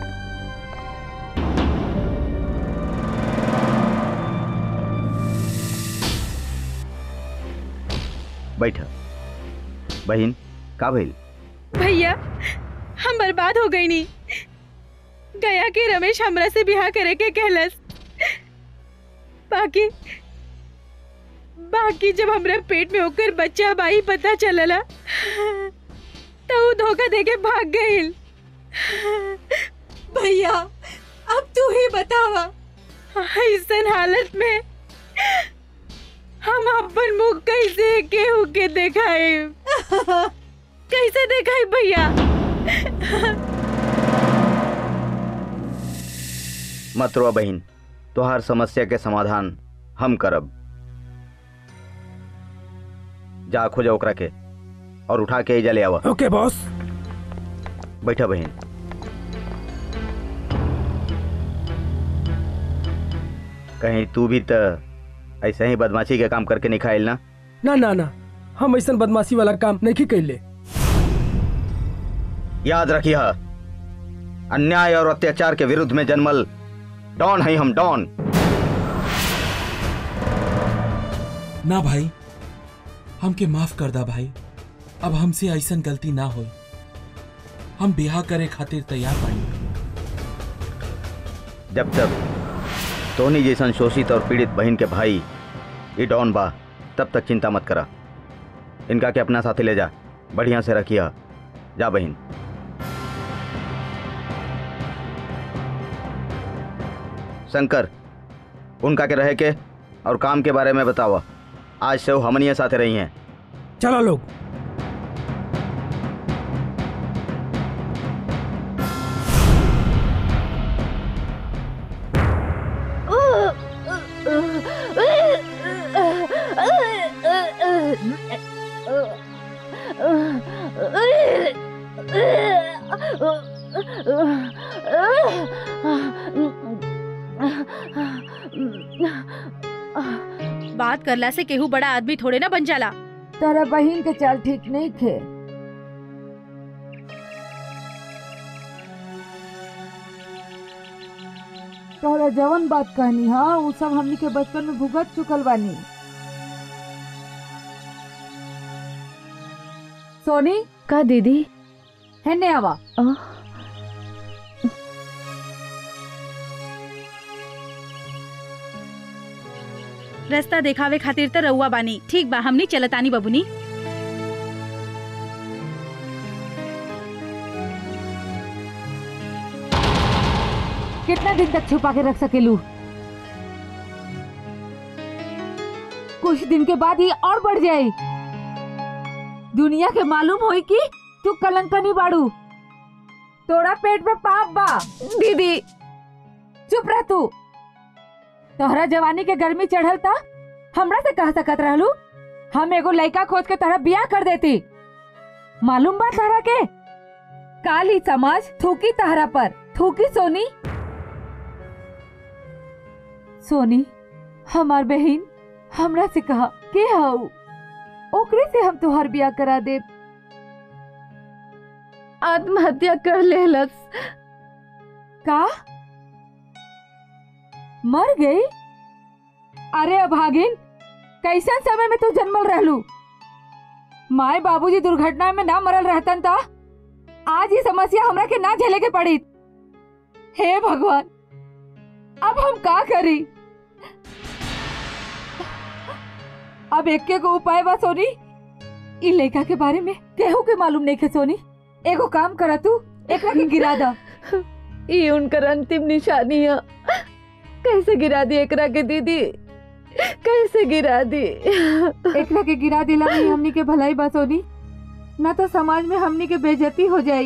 बैठ बहन का भइल भैया हम बर्बाद हो गई नी गया कि रमेश हमरा से ब्याह करे के कहलस बाकी बाकी जब हमरा पेट में होकर बच्चा बाई पता चलला तो वो धोखा देके भाग गईल भैया अब तू ही बतावा ऐसन हालत में हम अपन मुंह कैसे केहू के देखाए कैसे देखाई भैया मत रो बहन तोहार समस्या के समाधान हम करब जा खोजा ओकरा के और उठा के एजा ले आवा ओके बॉस बैठा बहन कहीं तू भी तो ऐसे ही बदमाशी के काम करके नहीं खाइल ना ना ना ना हम ऐसा बदमाशी वाला काम नहीं कैले याद रखिए अन्याय और अत्याचार के विरुद्ध में जन्मल डॉन है हम डॉन ना भाई हमके माफ कर दा भाई अब हमसे ऐसन गलती ना हो हम ब्याह करे खातिर तैयार बानी जब तक टोनी जैसन शोषित और पीड़ित बहन के भाई ये डॉन बा तब तक चिंता मत करा इनका के अपना साथी ले जा बढ़िया से रखिया जा बहन शंकर उनका के रहे के और काम के बारे में बतावा आज से वो हमनिया साथे रही हैं चलो लोग बात करला से केहू बड़ा आदमी थोड़े ना बन जाला तारा बहन के चाल ठीक नहीं खे तोरा जवन बात कहनी हाँ वो सब हमनी के बचपन में भुगत चुकल बानी सोनी का दीदी है ने आवा रास्ता देखावे खातिर त रउआ बानी ठीक बा हमनी चलतानी बबुनी कितना दिन तक छुपा के रख सकेलू कुछ दिन के बाद ये और बढ़ जाए दुनिया के मालूम होई कि तू कलंकनी बाड़ू तोरा पेट में पाप बा दीदी चुप रह तू तोहरा जवानी के गर्मी चढ़ल था हमरा से कह सकत रहलू हम एगो लड़का खोज के तोहरा बियाह कर देती मालूम बा तोहरा के काली समाज थूकी तहरा पर थूकी सोनी सोनी हमार बहन हमरा से कहा के हऊ ओकरे से हम तुहार बिया करा दे आत्महत्या कर लेलस का मर गई अरे अभागिन कैसन समय में तू जन्मल रहलू माए बाबूजी दुर्घटना में ना मरल रहतन ता आज ये समस्या हमरा के ना झेले के पड़ी हे भगवान अब हम का करी अब एक को उपाय बा सोनी इ लेखा के बारे में केहू के मालूम नहीं के सोनी एगो काम करा तू एकरा के गिरा दा ये उनकर अंतिम निशानी है कैसे गिरा दी एकरा के दीदी कैसे गिरा दी एकरा के गिरा दिला में हमनी के भलाई बा सोनी ना तो समाज में हमनी के बेइज्जती हो जाई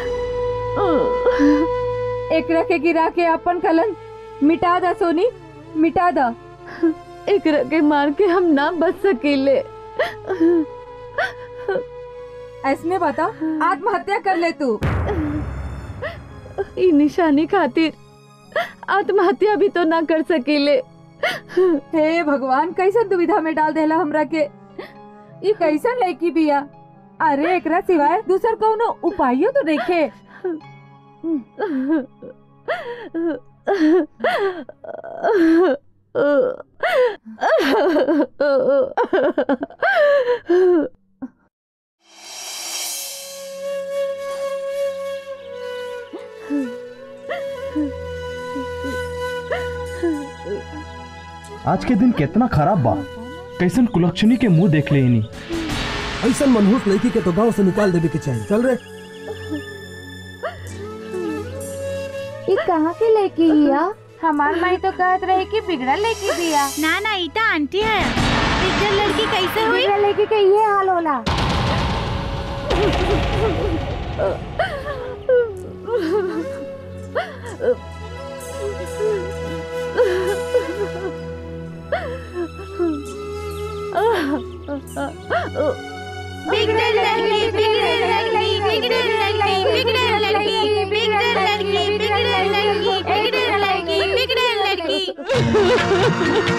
एकरा के गिरा के अपन कलन मिटा दा सोनी मिटा दा एकरा के मार के हम ना बच सकीले ऐसने बता आत्महत्या कर ले तू ई निशानी खातिर आत्महत्या भी तो ना कर सकीले हे भगवान कैसन दुविधा में डाल देला हमरा के ई कैसन लड़की बिया अरे एकरा सिवाय दूसर कौनो उपायो तो देखे आज के दिन कितना खराब बा कैसन कुलक्षणी के मुंह देख लेनी ऐसा मनहूस लड़की के तो गांव से निकाल देवे के चाहिए चल रे ये कहाँ की लड़की हिया हमार माई तो कहत रहे कि बिगड़ल लड़की बिया ना ना ईटा आंटी है बिगड़ल लड़की कैसे हुई बिगड़ल लड़की के ये हाल होला बिगड़ल लड़की बिगड़ल लड़की बिगड़ल लड़की बिगड़ल लड़की बिगड़ल लड़की बिगड़ल लड़की बिगड़ल लड़की बिगड़ल लड़की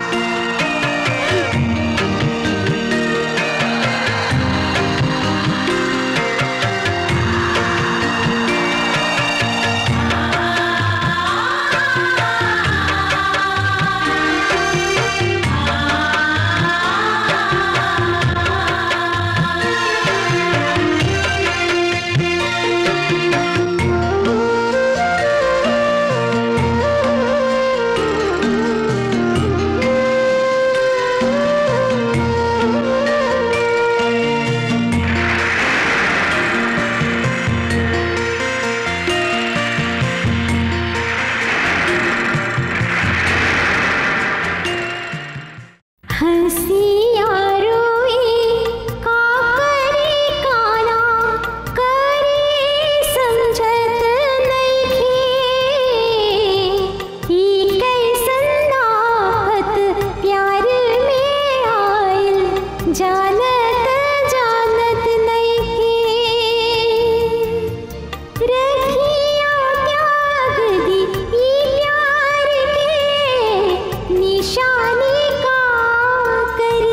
हंसिया रोए का करे काना करे समझत नइखे ई कैसन आफत प्यार में आइल जानत जानत नइखे रखिया त्याग दी ई प्यार के निशानी का करी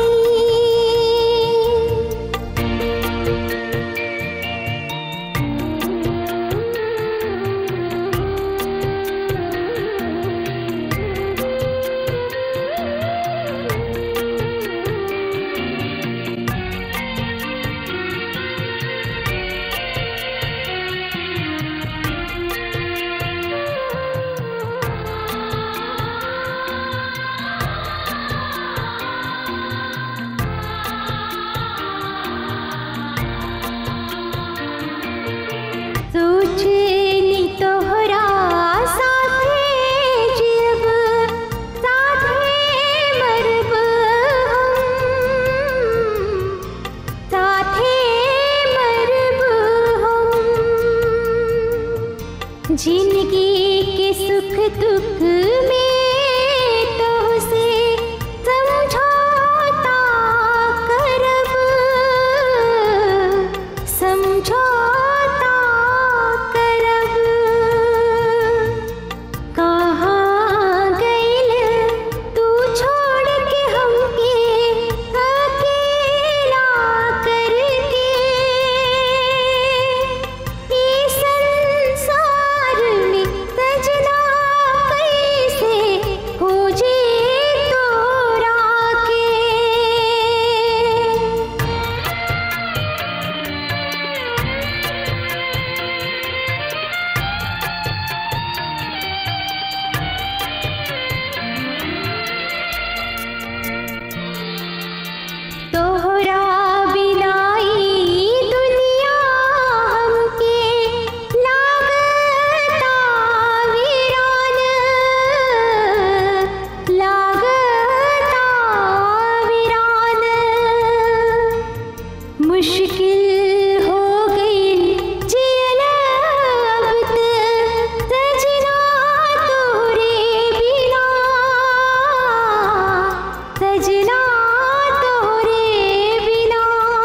सजना तोरे बिना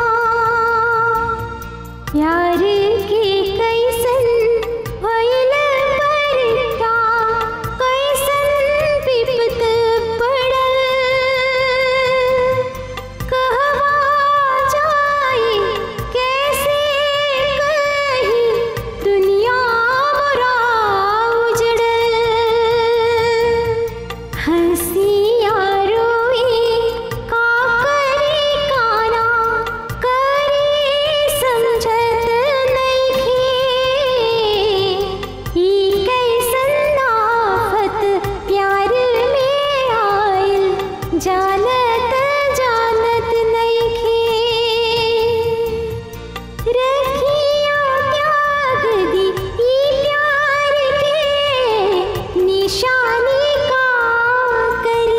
प्यार के कैसन भइल परता कैसन विपत पड़ल कहवा जाए कैसे कही दुनिया मोरा उजड़ल हंसिया रोए का करे काना करे समझत नइखे ई कैसन आफत प्यार में आइल जानत जानत नइखे रखिया त्याग दी ई प्यार के निशानी का करी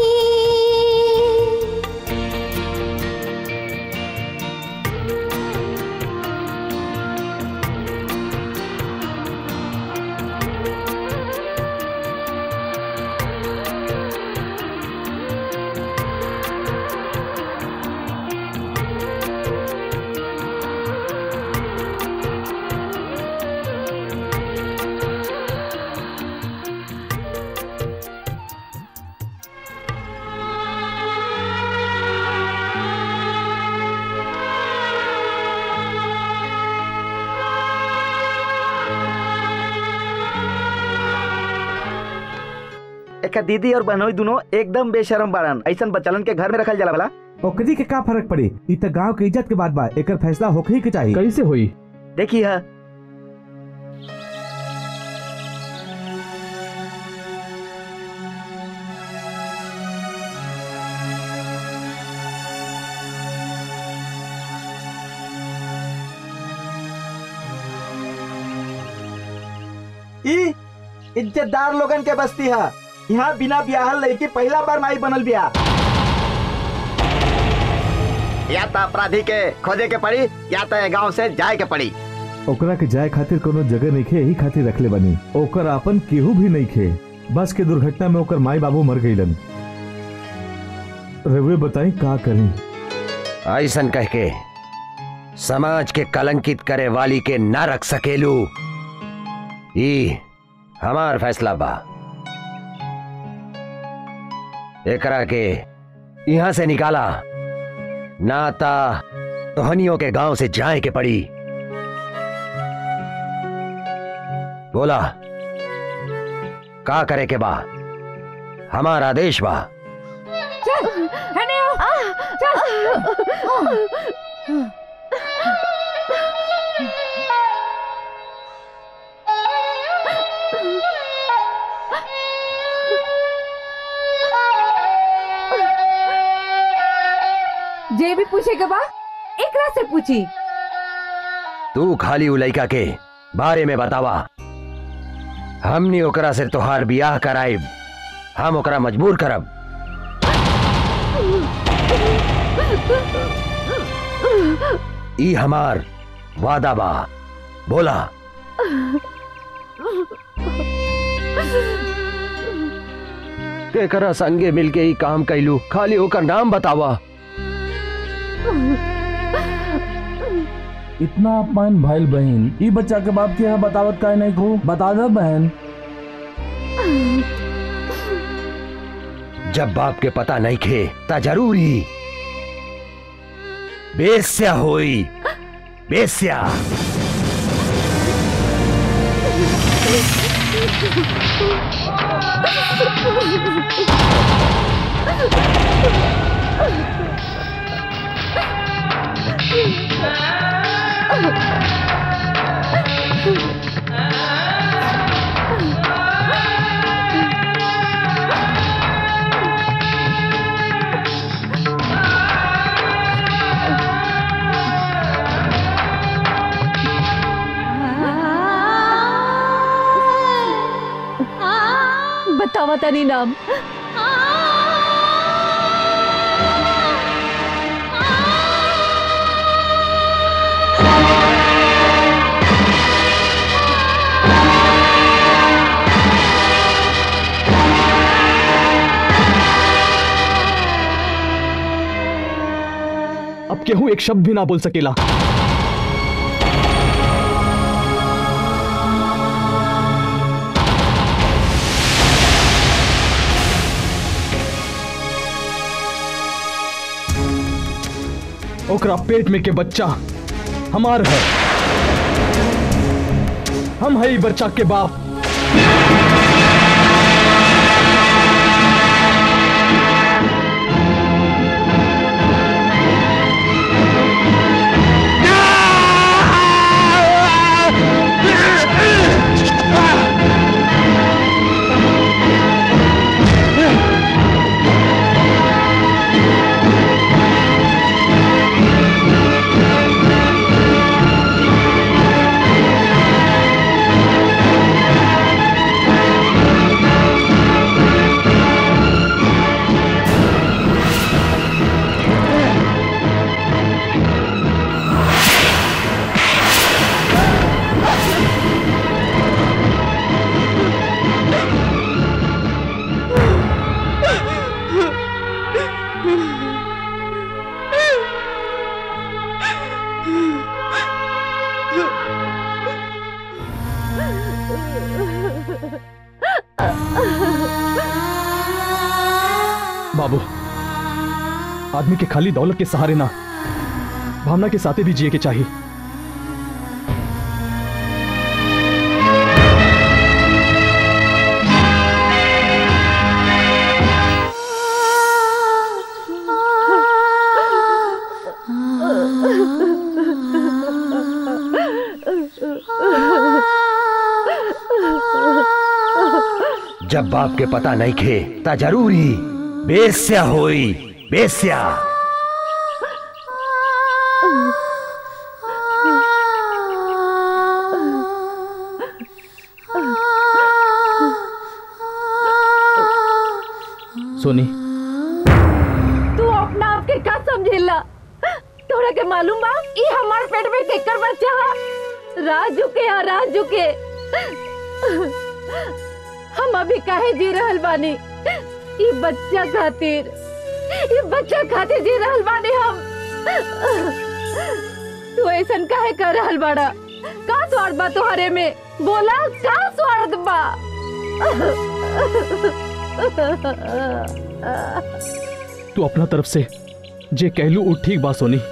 एक दीदी और बहनोई दोनों एकदम बेशरम बाड़न ऐसन बच्चलन के घर में रखल जाला भला ओकरी के का फर्क पड़ी इ त गांव के इज्जत के बात बा एकर फैसला होखे ही के चाहिए कैसे हुई देखी है ई इज्जतदार लोगन के बस्ती है यहाँ बिना ब्याहल लड़की पहला बार माई बनल बिया या तो अपराधी के खोजे के पड़ी या तो गांव से जाए के पड़ी ओकरा के जाए खातिर कोनो जगह नहीं खे यही खातिर रखले बनी ओकर अपन केहू भी नहीं खे बस के दुर्घटना में ओकर माई बाबू मर गईलन रवे बताई का करी ऐसन कह के समाज के कलंकित करे वाली के न रख सकेलू ई हमार फैसला बा एकरा के यहाँ से निकाला नाता तोहनियों के गांव से जाए के पड़ी बोला का करे के बा हमारा आदेश बा चल हने आओ चल जे भी पूछे के बा एकरा से पूछी तू खाली उ लइका के बारे में बतावा हमनी ओकरा से तोहार बियाह कराइब हम ओकरा मजबूर करब ई हमार वादा बा बोला केकरा संगे मिलके ई काम कैलू खाली ओकर नाम बतावा इतना अपमान भाई बहन ई बच्चा के बाप के यहाँ बतावत का नहीं को बता दे बहन जब बाप के पता नहीं खे ता जरूरी बेस्या होई बेस्या बतावा तनी नाम अब केहू एक शब्द भी ना बोल सकेला ओकरा पेट में के बच्चा हमार है हम है ई बच्चा के बाप बाबू आदमी के खाली दौलत के सहारे ना भावना के साथे भी जिए के चाहिए जब बाप के पता नहीं खे ता जरूरी बेस्या होई बेस्या सोनी तू अपना आप के का समझेला तोरा के मालूम बा ई हमार पेट में केकर बच्चा हा राजू के हा राजू के हम अभी काहे जी रहल बानी ई बच्चा खातिर ई बच्चा खातिर जी रहल बानी हम तू ऐसन काहे कर रहल बाड़ा का स्वार्थ बा तोहरे में बोला का स्वार्थ बा तू अपना तरफ से जे कहलू उ ठीक बा सोनी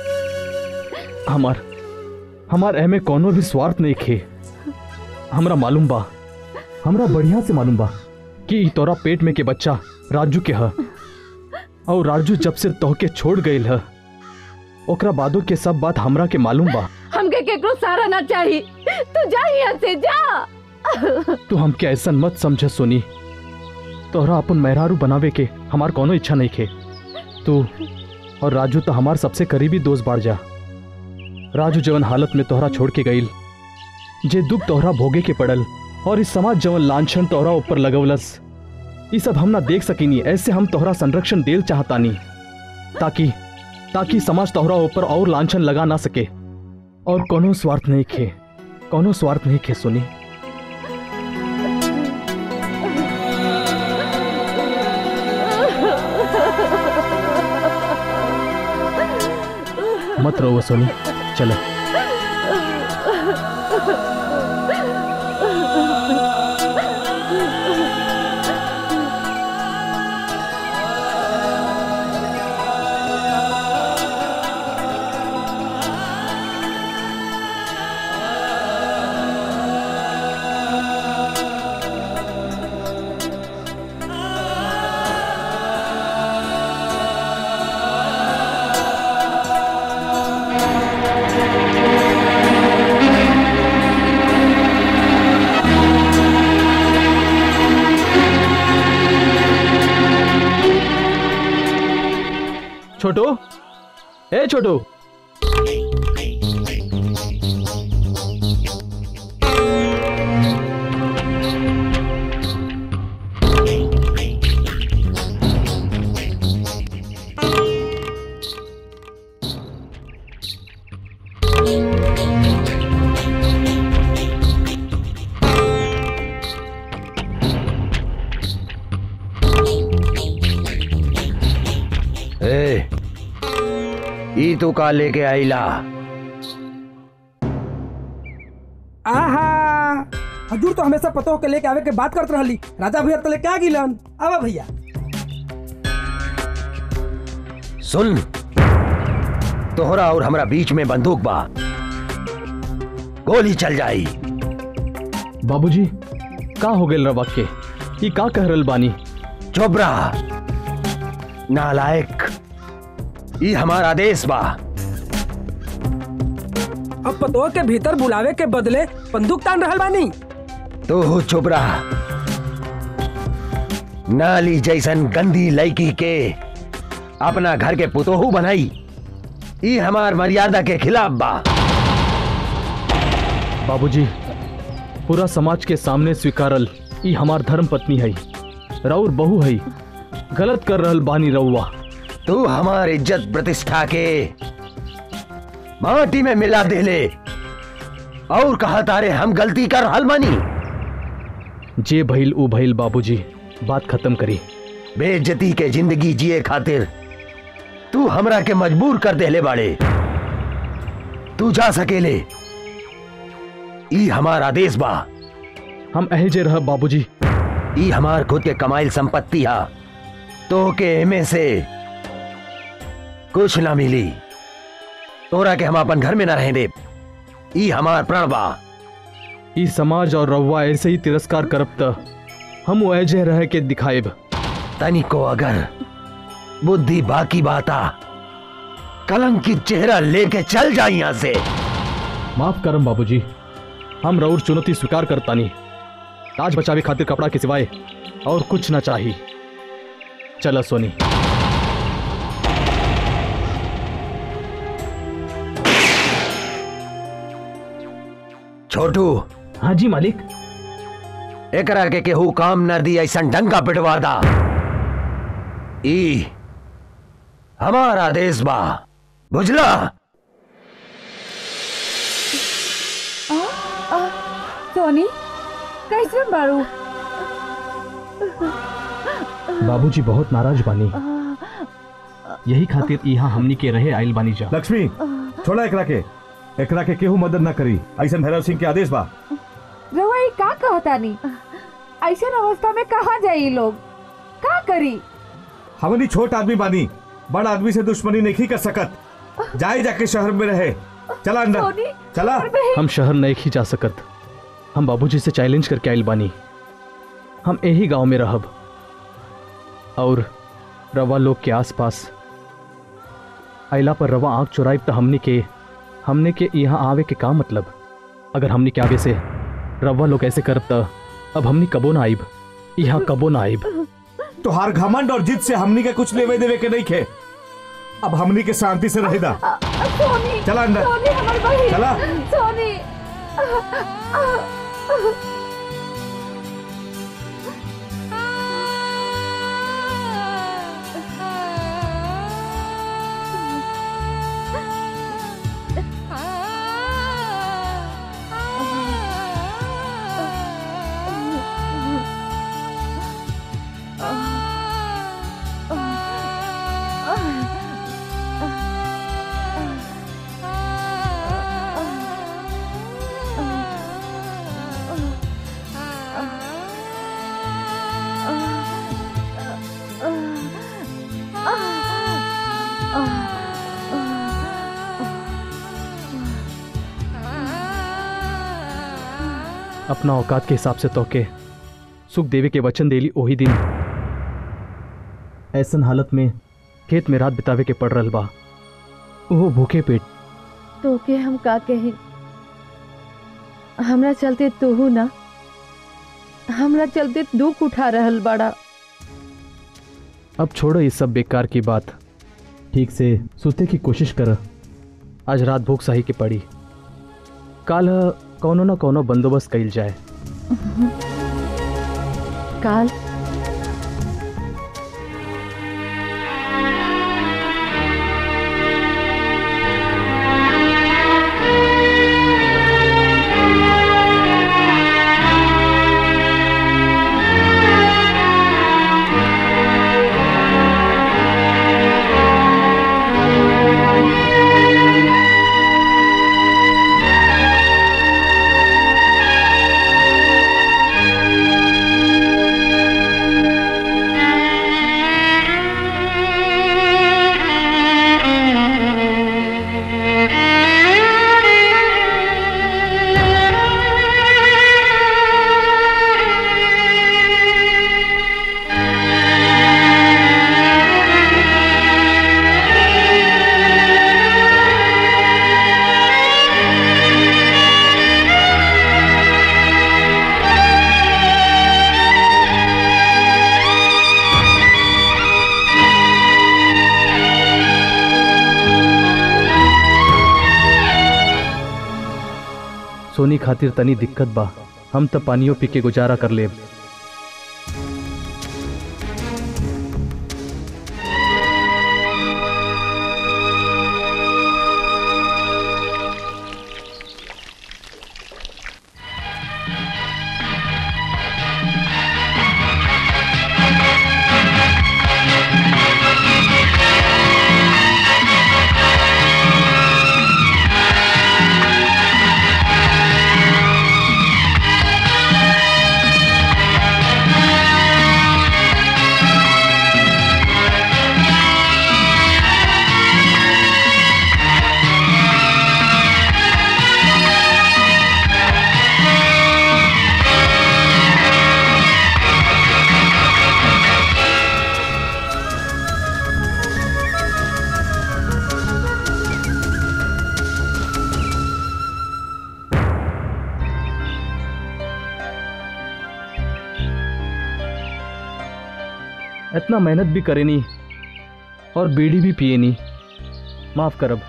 हमार हमार एह में कोनो भी स्वार्थ नहीं खे हमरा मालूम बा हमरा बढ़िया से मालूम बा कि ई तोरा पेट में के बच्चा राजू के ह और राजू जब से तोहके छोड़ गईल ह ओकरा बादो के सब बात हमरा के मालूम बा हमके केकरो सहारा ना चाहिए तू जा यहाँ से जा तू हमके ऐसा मत समझ सोनी तोहरा अपन मेहरारू बनावे के हमार कोनो इच्छा नहीं खे तू और राजू तो हमार सबसे करीबी दोस्त बाढ़ जा राजू जवन हालत में तोहरा छोड़ के गईल जे दुख तोहरा भोगे के पड़ल और इस समाज जवन लांछन तोहरा ऊपर लगवलस ये सब हम ना देख सकीनी ऐसे हम तोहरा संरक्षण देल चाहतानी ताकि ताकि समाज तोहरा ऊपर और लांछन लगा ना सके और कोनो स्वार्थ नहीं खे कोनो स्वार्थ नहीं खे सुनी मत रो सोनी चलो छोटू ए छोटू ए ई तू का लेके आईला आहा हजूर तो हमेशा पतो के लेके आवे के बात करत रहली राजा भैया तो लेके आ गिलन आवा भैया सुन तोहरा और हमरा बीच में बंदूक बा गोली चल जाई बाबूजी का हो गेल रवा के ई का कह रहल बानी चोबरा नालायक ई हमारा आदेश बा अब पतो के भीतर बुलावे के बदले बंदूक तान रहल बानी तू हो चोबरा नाली जैसन गंदी लड़की के अपना घर के पुतोहू बनाई ई हमार मर्यादा के खिलाफ बा बाबूजी पूरा समाज के सामने स्वीकारल ई हमार धर्म पत्नी है राउर बहू है गलत कर रहल बानी रउआ तू हमार इज्जत प्रतिष्ठा के माटी में मिला देले और कहा तारे हम गलती कर हल मानी जे भइल उ भइल बाबूजी बात खत्म करी बेइज्जती के जिंदगी जिए खातिर तू हमरा के मजबूर कर देले बाड़े तू जा सकेले ई हमार आदेश बा हम अहजे रह बाबूजी ई हमार खुद के कमाइल संपत्ति हा तो के एमे से कुछ ना मिली तोरा के हम अपन घर में ना रहे दे ई हमार प्रण बा ई समाज और रउआ ऐसे ही तिरस्कार करब त हम अजय रह के दिखाएब तनिको अगर बुद्धि बाकी बाता कलंकित चेहरा लेके चल जा यहां से माफ करम बाबूजी हम रउर चुनौती स्वीकार करतानी राज बचावे खातिर कपड़ा के सिवाय और कुछ ना चाही चला सोनी छोटू हाँ जी मालिक एकरा के केहू काम न दी ऐसा डंका पिटवा दा ई हमारा आदेश बा बुझला सोनी कैसे बारू बाबूजी बहुत नाराज बानी यही खातिर यहाँ हमनी के रहे आइल बानी जा लक्ष्मी छोड़ा एकरा के एकरा के केहू मदद ना करी ऐसा भैरव सिंह के आदेश बा रवा ये का कहता नहीं ऐसा अवस्था में कहाँ जाई लोग का करी हमनी छोट आदमी बानी बड़ आदमी से दुश्मनी नहीं कर सकत जाए जाके शहर में रहे चला अंदर चला हम शहर नहीं ही जा सकत हम बाबूजी से चैलेंज करके आइल बानी हम यही गांव में रहब और रवा लोग के आसपास आइला पर रवा आंख चुराइब तो हमने के हमने के यहाँ आवे के का मतलब अगर हमने के आगे से रवा लोग ऐसे करब त अब हमने कबो ना आइब यहाँ कबो ना आइब तुहार घमंड और जिद से हमनी के कुछ लेवे देवे के नहीं खे अब हमनी के शांति से रहेदा सोनी चला अंदर सोनी हमारी बहन चला सोनी अपना औकात के हिसाब से तोके सुख देवी के वचन देली ओही दिन ऐसन हालत में खेत में रात बितावे के पड़ रहल बा वो भूखे पेट तो के हम का कही हमरा चलते तोहू ना हमरा चलते दुख उठा रहल बड़ा अब छोड़ो ये सब बेकार की बात ठीक से सोते की कोशिश कर आज रात भूख सही के पड़ी काल कौनो न कौनो बंदोबस्त कइल जाए काल Thank you. सोनी खातिर तनी दिक्कत बा हम त पानियो पी के गुजारा कर लेब इतना मेहनत भी करे नहीं और बीड़ी भी पिए नहीं माफ करब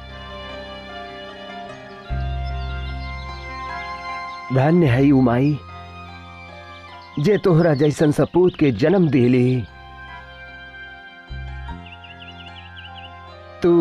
धन्य है उमाई जे तोहरा जैसन सपूत के जन्म दिली तू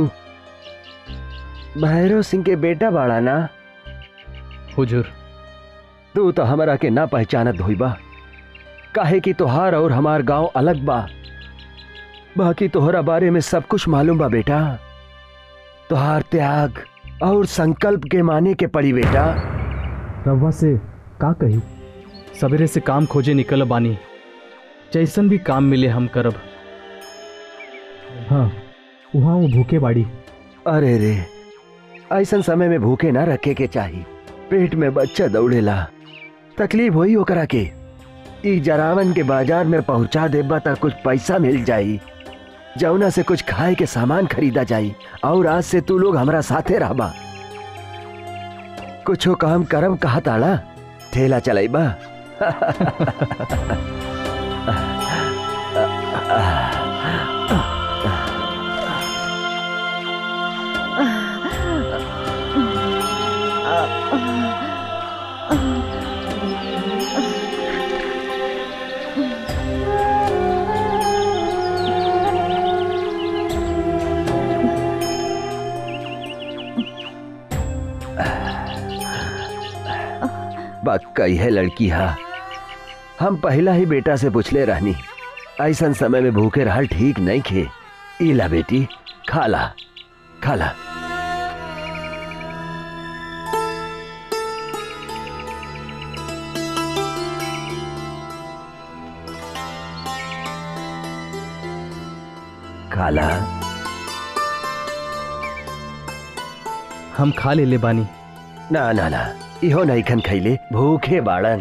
भैरव सिंह के बेटा बाड़ा ना हुजूर तू तो हमरा के ना पहचानत होइबा काहे कि तोहार और हमार गांव अलग बा बाकी तोहरा बारे में सब कुछ मालूम बा बेटा तोहार त्याग और संकल्प के माने के पड़ी बेटा रवा से का कही सवेरे से काम खोजे निकल बानी जैसन भी काम मिले हम करब हाँ वहाँ वो भूखे बाड़ी अरे रे ऐसन समय में भूखे ना रखे के चाही पेट में बच्चा दौड़ेला तकलीफ होई ओकरा के ई जरावन के बाजार में पहुंचा देबा त कुछ पैसा मिल जाई जौना से कुछ खाए के सामान खरीदा जाई और आज से तू लोग हमरा साथे रहबा कुछो काम करम कहा ताड़ा ठेला चलाइबा बात कही है लड़की हा हम पहला ही बेटा से पूछले रहनी ऐसन समय में भूखे रहल ठीक नहीं खे इला बेटी खाला खाला खाला हम खा ले ले बानी ना ना ना इहो नहीं खन खैले भूखे बाड़न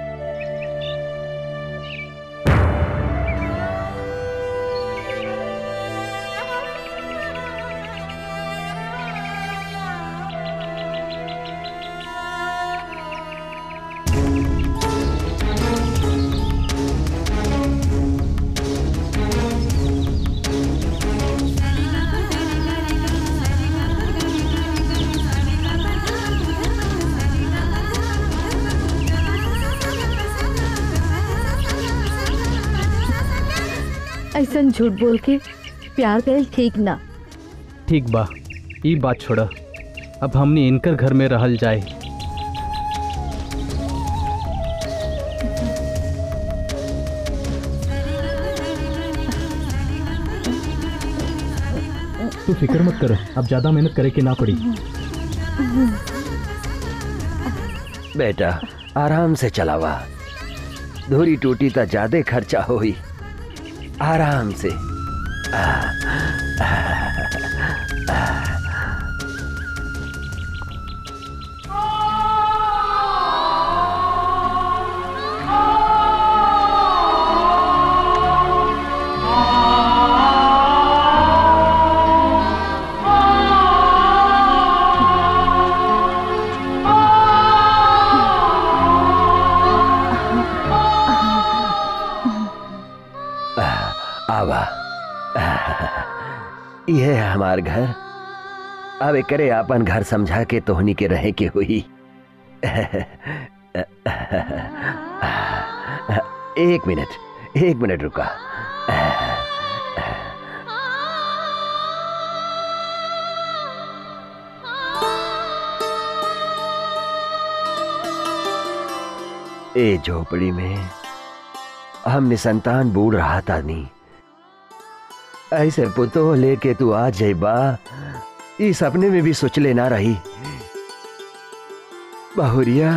ऐसा झूठ बोल के प्यार करे ठीक ना ठीक बा ई बात छोड़ा अब हमने इनकर घर में रहल जाए तू फिक्र मत कर अब ज्यादा मेहनत करे के ना पड़ी बेटा आराम से चलावा धूरी टूटी तो ज्यादा खर्चा होई आराम से आ, आ, आ, आवा यह है हमार घर अब करे आपन घर समझा के तोहनी के रहे के हुई एक मिनट एक मिनट रुका ए झोपड़ी में हम निसंतान बूढ़ रहा था नहीं ऐसे पुतो लेके तू आ जाइबा इस सपने में भी सोच लेना रही बहुरिया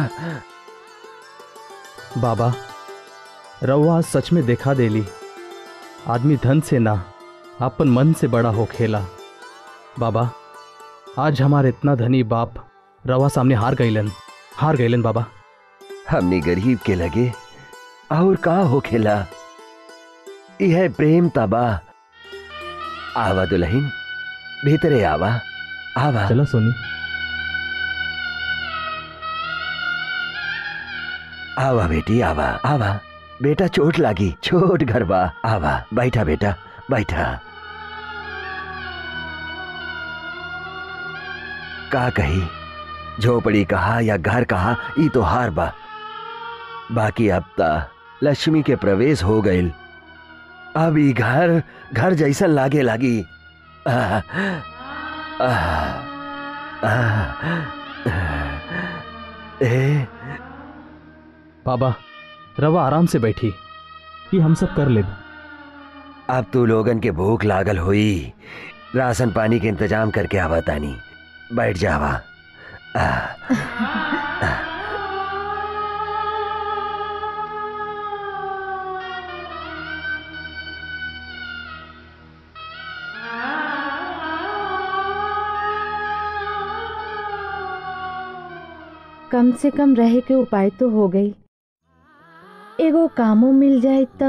बाबा रउआ आज सच में देखा देली आदमी धन से ना अपन मन से बड़ा हो खेला बाबा आज हमारे इतना धनी बाप रवा सामने हार गईलन हार गईलन बाबा हमने गरीब के लगे और का हो खेला यह प्रेम तबा आवा दुल्हन भीतरे आवा आवा चलो सोनी आवा बेटी आवा आवा बेटा चोट लागी छोट घर बा आवा बैठा बेटा बैठा का कही झोपड़ी कहा या घर कहा ई तो हार बा बाकी अब ता लक्ष्मी के प्रवेश हो गईल अब ई घर घर जैसन लागे लागी आह, आह, आह, ए बाबा रवा आराम से बैठी ये हम सब कर ले अब तू लोगन के भूख लागल हुई राशन पानी के इंतजाम करके आवा तानी बैठ जावा आह, कम से कम रहे के उपाय तो हो गई एगो कामो मिल जाए त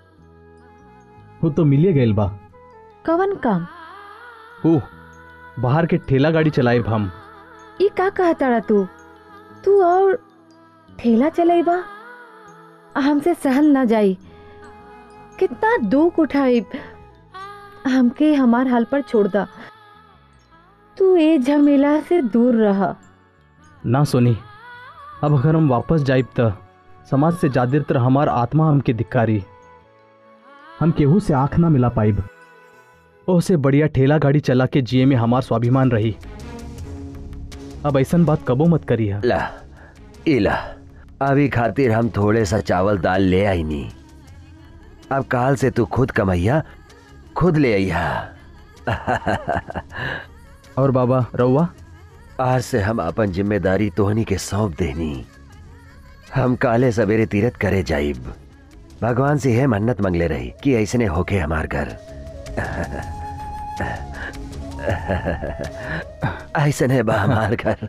वो तो मिलिए गईल बा कवन काम ओह बाहर के ठेला गाड़ी चलाए हम ई का कहता तू तू और ठेला चलेबा हमसे सहल ना जाई कितना दुख उठाई हमके हमार हाल पर छोड़ दा तू ए झमेला से दूर रहा ना सोनी अब अगर हम वापस जाइब त समाज से ज्यादातर हमार आत्मा हमके धिक्कारी हम केहू से आंख ना मिला पाइब ओसे बढ़िया ठेला गाड़ी चला के जिए में हमार स्वाभिमान रही अब ऐसन बात कबो मत करी है ला इला अभी खातिर हम थोड़े सा चावल दाल ले आई नी अब काल से तू खुद कमैया खुद ले आइया और बाबा रउआ आज से हम अपन जिम्मेदारी तोहनी के सौंप देनी हम काले सवेरे तीरथ करे जाइब भगवान से यह मन्नत मंगले रही कि ऐसने होके हमार घर ऐसन है बा हमार घर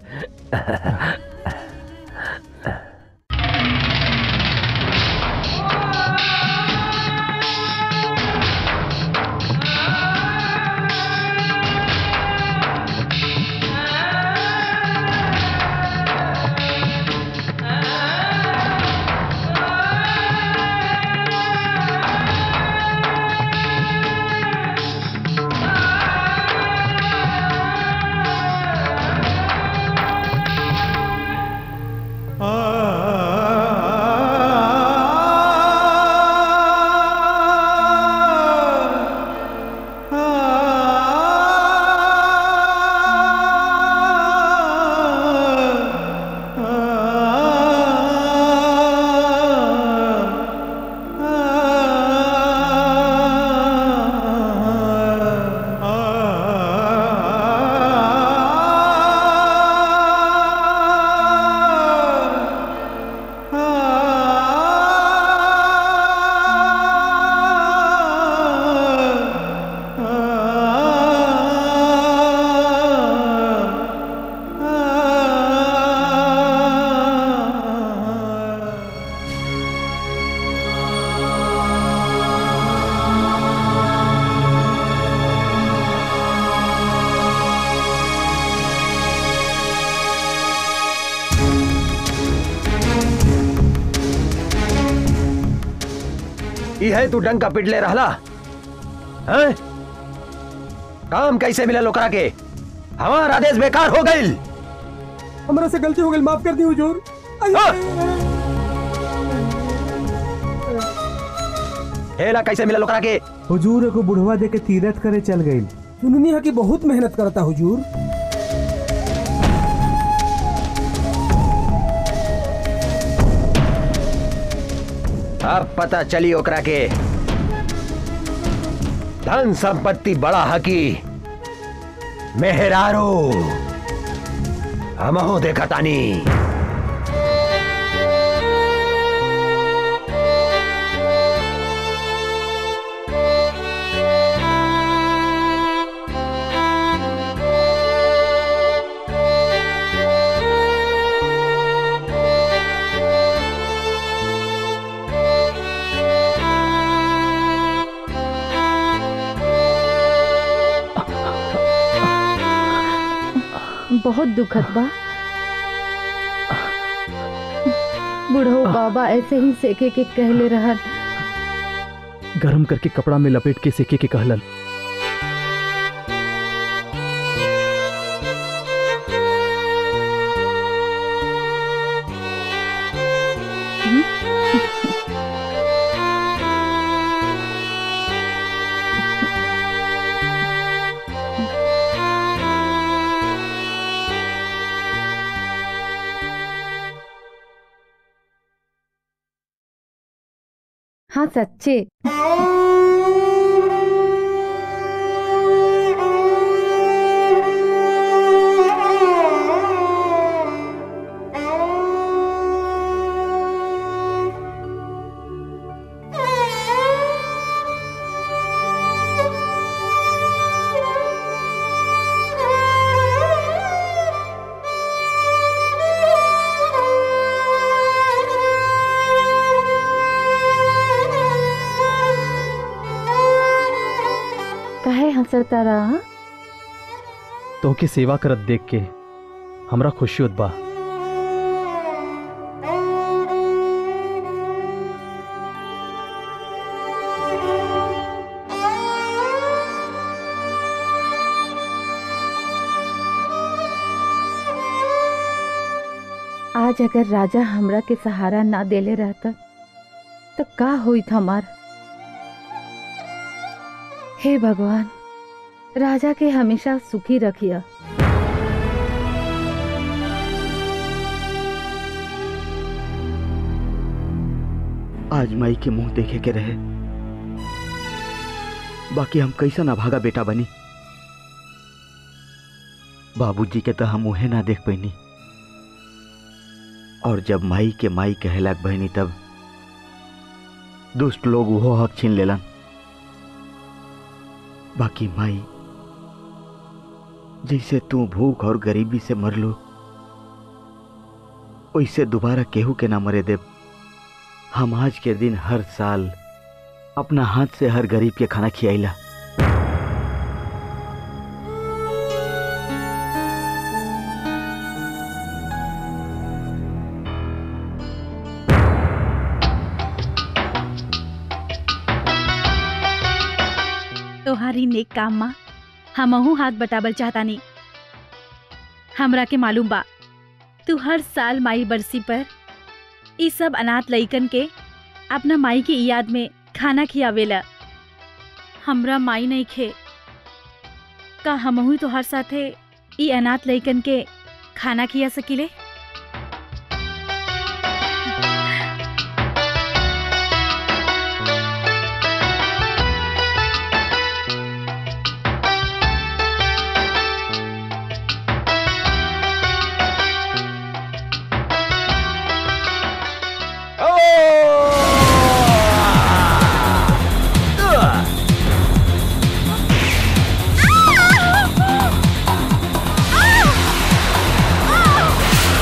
ई है तू डंका पिटले रहला हैं? काम कैसे मिला लोकरा के हमार आदेश बेकार हो गईल हमरा से गलती हो गई माफ कर दी हुजूर हेला कैसे मिला लोकरा के हुजूर को बुढ़वा दे के तीरथ करे चल गई सुननी है कि बहुत मेहनत करता हुजूर अब पता चली ओकरा के धन संपत्ति बड़ा हकी मेहरारो हमहो देखा तानी बहुत दुखद बा बुढ़ऊ बाबा ऐसे ही सेके के कहले रहन गरम करके कपड़ा में लपेट के सेके के कहलन हाँ सच्चे काहे हंसता रहा तोहके सेवा करत देख के हमरा खुशी होत बा आज अगर राजा हमरा के सहारा ना देले रहता तो का हुई हमार हे भगवान राजा के हमेशा सुखी रखिया आज माई के मुंह देखे के रहे बाकी हम कैसा ना भागा बेटा बनी बाबूजी के तो हम मुहे ना देख पैनी और जब माई के माई कहलाक बहनी तब दुष्ट लोग वो हक छीन लेलन बाकी माई जैसे तू भूख और गरीबी से मर लो वैसे दोबारा केहू के ना मरे देव हम आज के दिन हर साल अपना हाथ से हर गरीब के खाना खियाइला तोहारी नेक काम माँ हमहू हाथ बटाबल चाहता नहीं हमरा के मालूम बा तू हर साल माई बरसी पर ई सब अनाथ लइकन के अपना माई की याद में खाना खियावेला हमरा माई नहीं खे का हमहू तोहार साथे ई अनाथ लइकन के खाना खिया सकिले Ah!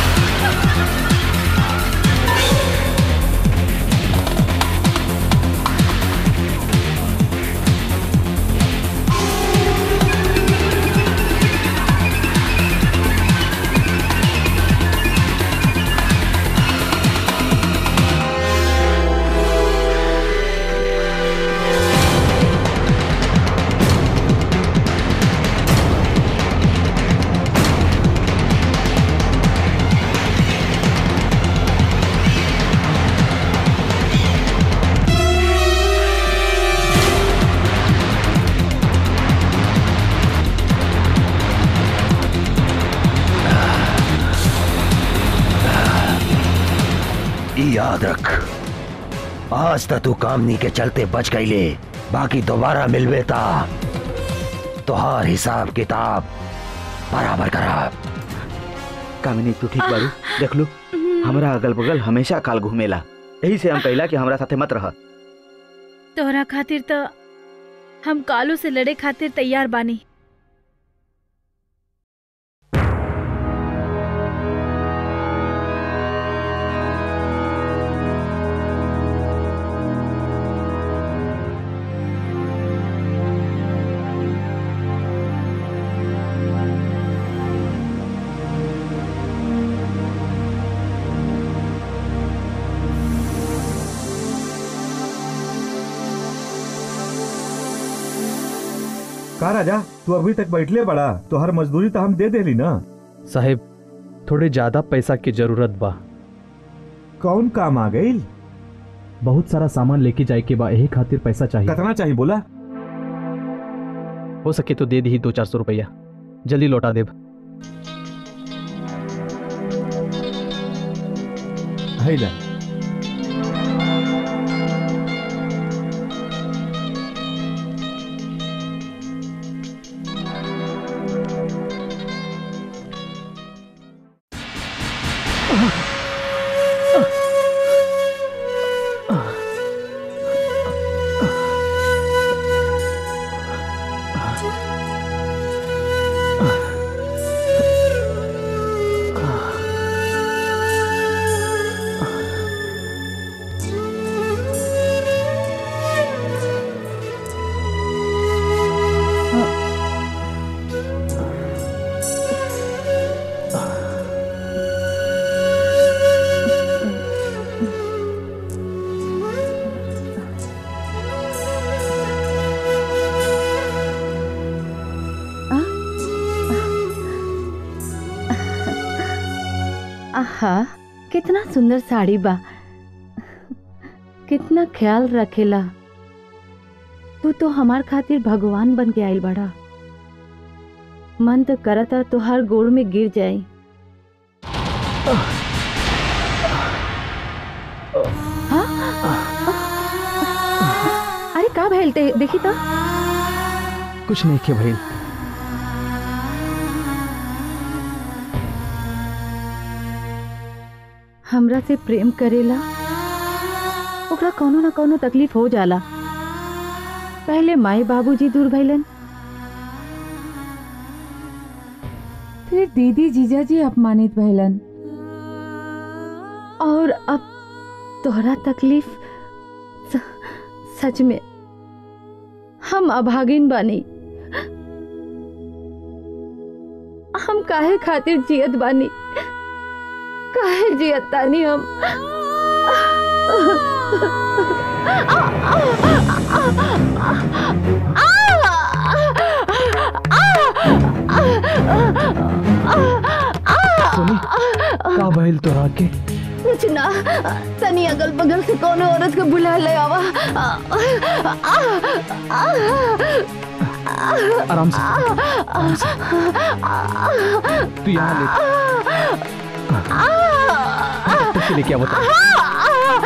याद रख आज तक तू कामनी के चलते बच गई ले बाकी दोबारा मिलवे ता तोहार हिसाब किताब बराबर खराब कामिनी तू ठीक बारू देख लो हमरा अगल बगल हमेशा काल घूमेला यही से हम कहला कि हमरा साथे मत रह तोहरा खातिर तो हम कालू से लड़े खातिर तैयार बानी का राजा तू अभी तक बैठले बड़ा तो हर मजदूरी तो हम दे देली ना साहेब थोड़े ज्यादा पैसा की जरूरत बा कौन काम आ गई बहुत सारा सामान लेके जाए के बा यही खातिर पैसा चाहिए कितना चाहिए बोला हो सके तो दे दी दो चार सौ रुपया जल्दी लौटा देब है ले आहा कितना सुंदर साड़ी बा कितना ख्याल रखेला तू तो हमार खातिर भगवान बन के आइल बड़ा मन तो करता तोहार गोड़ में गिर जाई हाँ? अरे का भैल ते देखी तो कुछ नहीं के भाई हमरा से प्रेम करेला ओकरा कोनो ना कोनो तकलीफ हो जाला पहले माई बाबूजी दूर भइलन फिर दीदी जीजाजी अपमानित भइलन और अब तोहरा तकलीफ स, सच में हम अभागिन बानी हम काहे खातिर जियत बानी काहे जियत तानी हम सोनी का भइल तोरा के कुछ ना तनी अगल बगल से कोनो औरत को बुला ले आवा आराम से आराम से तू यहाँ ले डॉक्टर के लेके आवता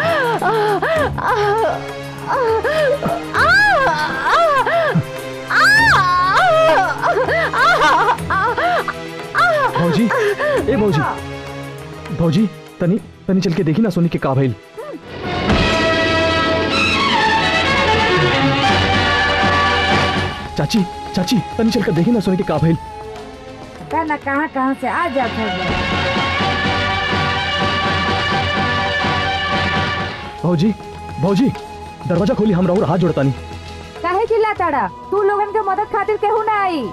भौजी ए भौजी भौजी तनी तनी चल के देखी ना सोनी के का भइल चाची चाची तनी चल कर देखी ना सोनी के का भइल कहना कहाँ कहाँ से आ जाता है भौजी भौजी दरवाजा खोली हम राहुल हाथ जोड़ता नहीं काहे चिल्ला ताड़ा तू लोगन के मदद खातिर केहू ना आई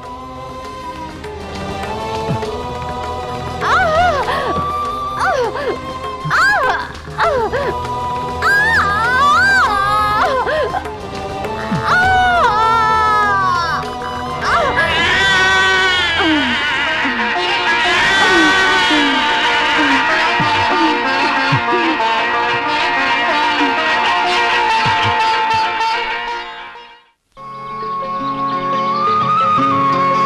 आ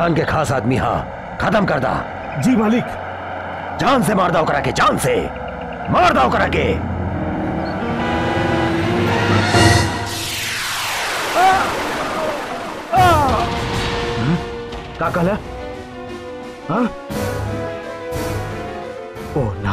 डान के खास आदमी हाँ खत्म कर दा जी मालिक जान से मार दाओ करा के जान से मार दाओ करा के का कहला हाँ ओ ना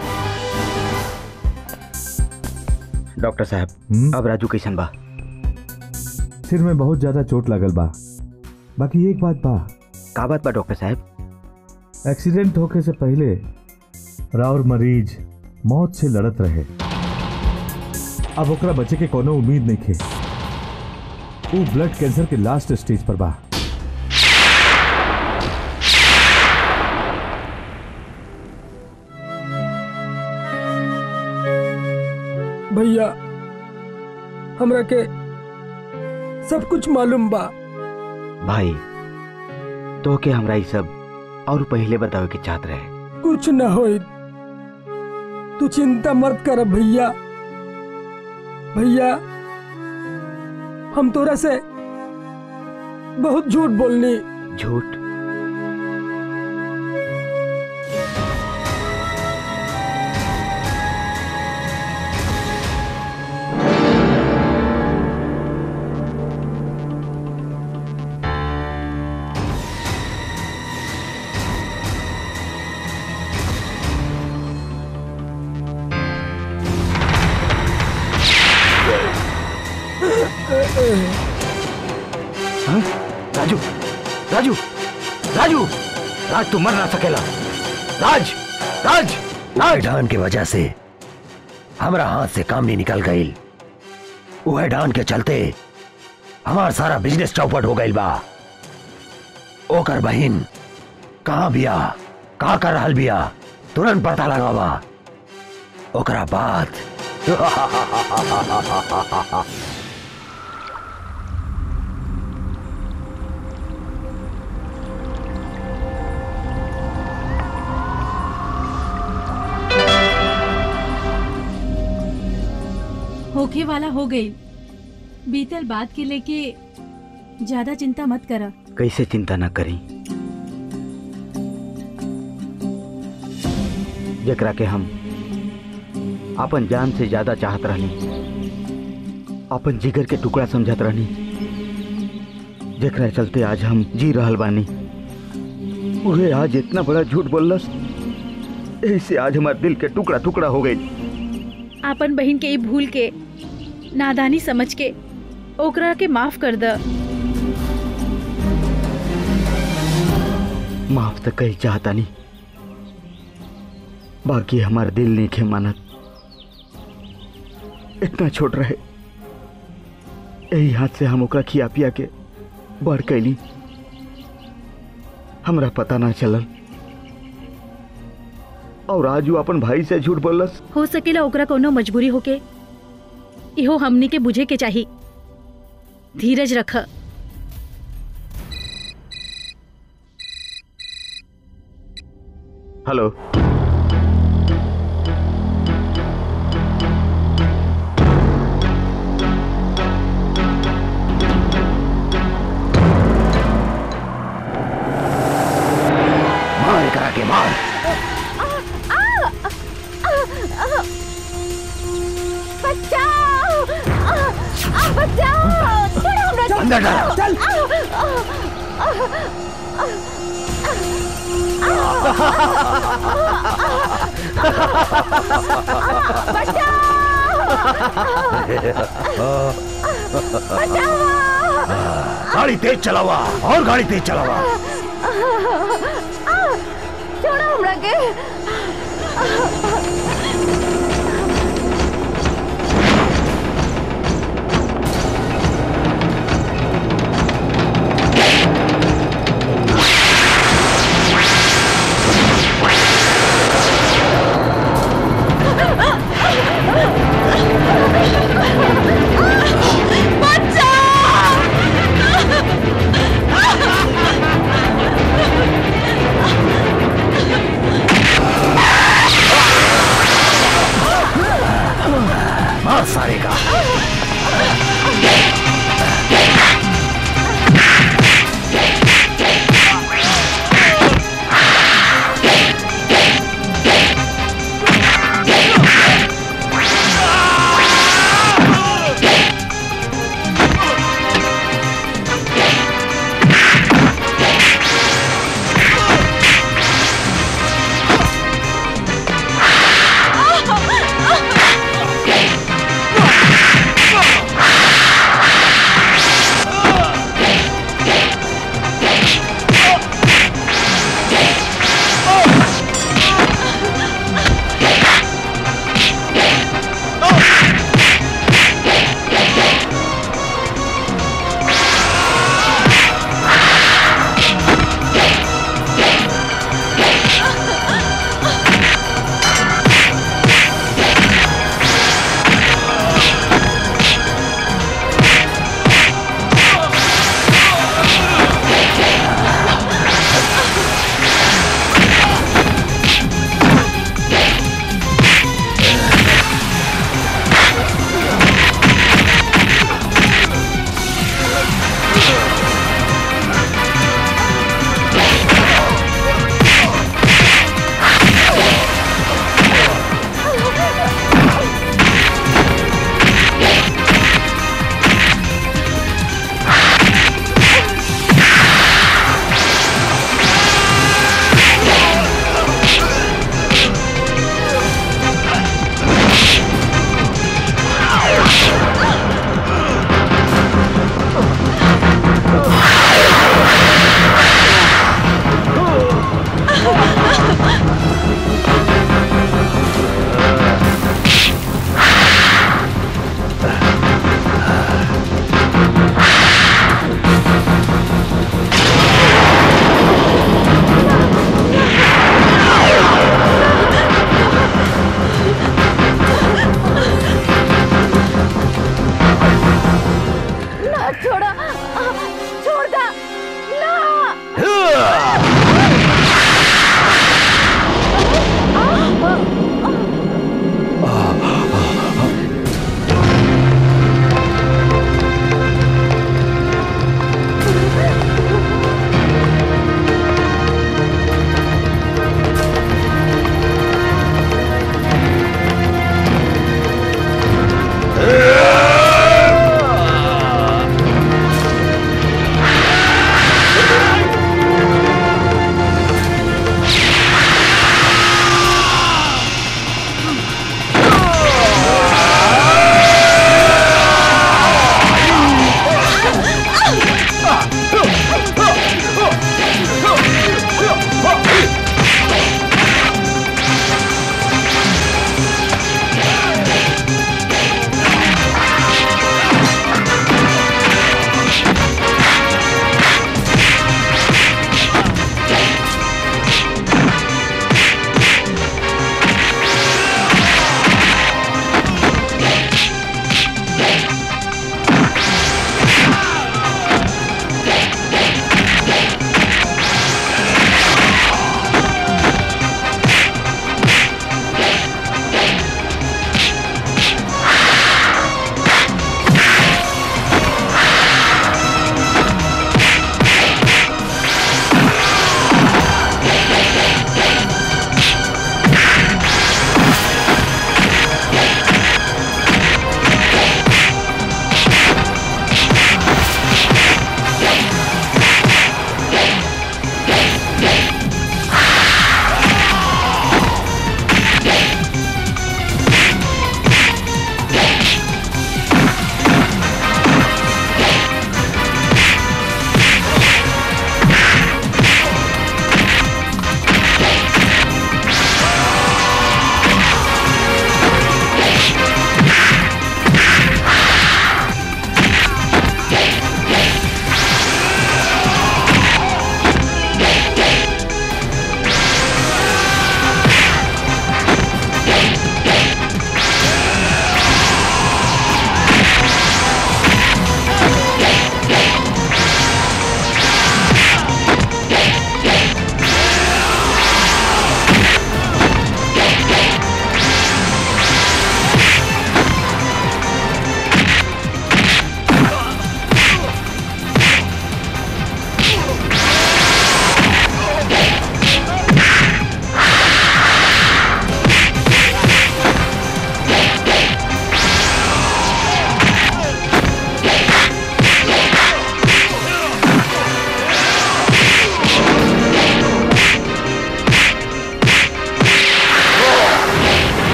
डॉक्टर साहब अब राजू कैसन बा सिर में बहुत ज्यादा चोट लगल बा बाकी एक बात बा का बात बा डॉक्टर साहब एक्सीडेंट होके से पहले राउर मरीज मौत से लड़त रहे अब ओकरा बचे के कोनो उम्मीद नहीं खे वो ब्लड कैंसर के लास्ट स्टेज पर बा भैया हमरा के सब कुछ मालूम बा भाई तो के हमरा ई सब और पहले बतावे के चाहत रहे कुछ न होई तू चिंता मत कर भैया भैया हम तोरा से बहुत झूठ बोलनी झूठ हाँ? राजू राजू राजू राज तू मर ना सकेला राज राज राज डान की वजह से हमारा हाथ से काम नहीं निकल गई वह डान के चलते हमार सारा बिजनेस चौपट हो गई बा ओकर बहिन कहाँ बिया का कर रहल बिया तुरंत पता लगावा ओकरा बाद होखे वाला हो गई बीतल बात के लेके ज्यादा चिंता मत करा कैसे चिंता न करी जकरा के हम अपन जान से ज्यादा चाहत रहनी अपन जिगर के टुकड़ा समझत रहनी जकरा चलते आज हम जी रहल बानी उहे आज इतना बड़ा झूठ बोलस ऐसे आज हमारे दिल के टुकड़ा टुकड़ा हो गई आपन बहन के ई भूल के नादानी समझ के ओकरा के माफ कर द माफ तो कही चाहता नहीं बाकी हमार दिल नहीं खे मानत इतना छोट रहे यही हाथ से हम ओकरा खिया पिया के बढ़ कैली हमरा पता ना चलल और आज वो अपन भाई से झूठ बोलस हो सकेला ओकरा कोनो मजबूरी होके इहो हमनी के बुझे के चाही धीरज रख हेलो मार करा के मार बचाओ बचाओ छोड़ो हमरा अंदर डालो। चल गाड़ी तेज चलावा और गाड़ी तेज चलावा छोड़ो हमरा के बचाओ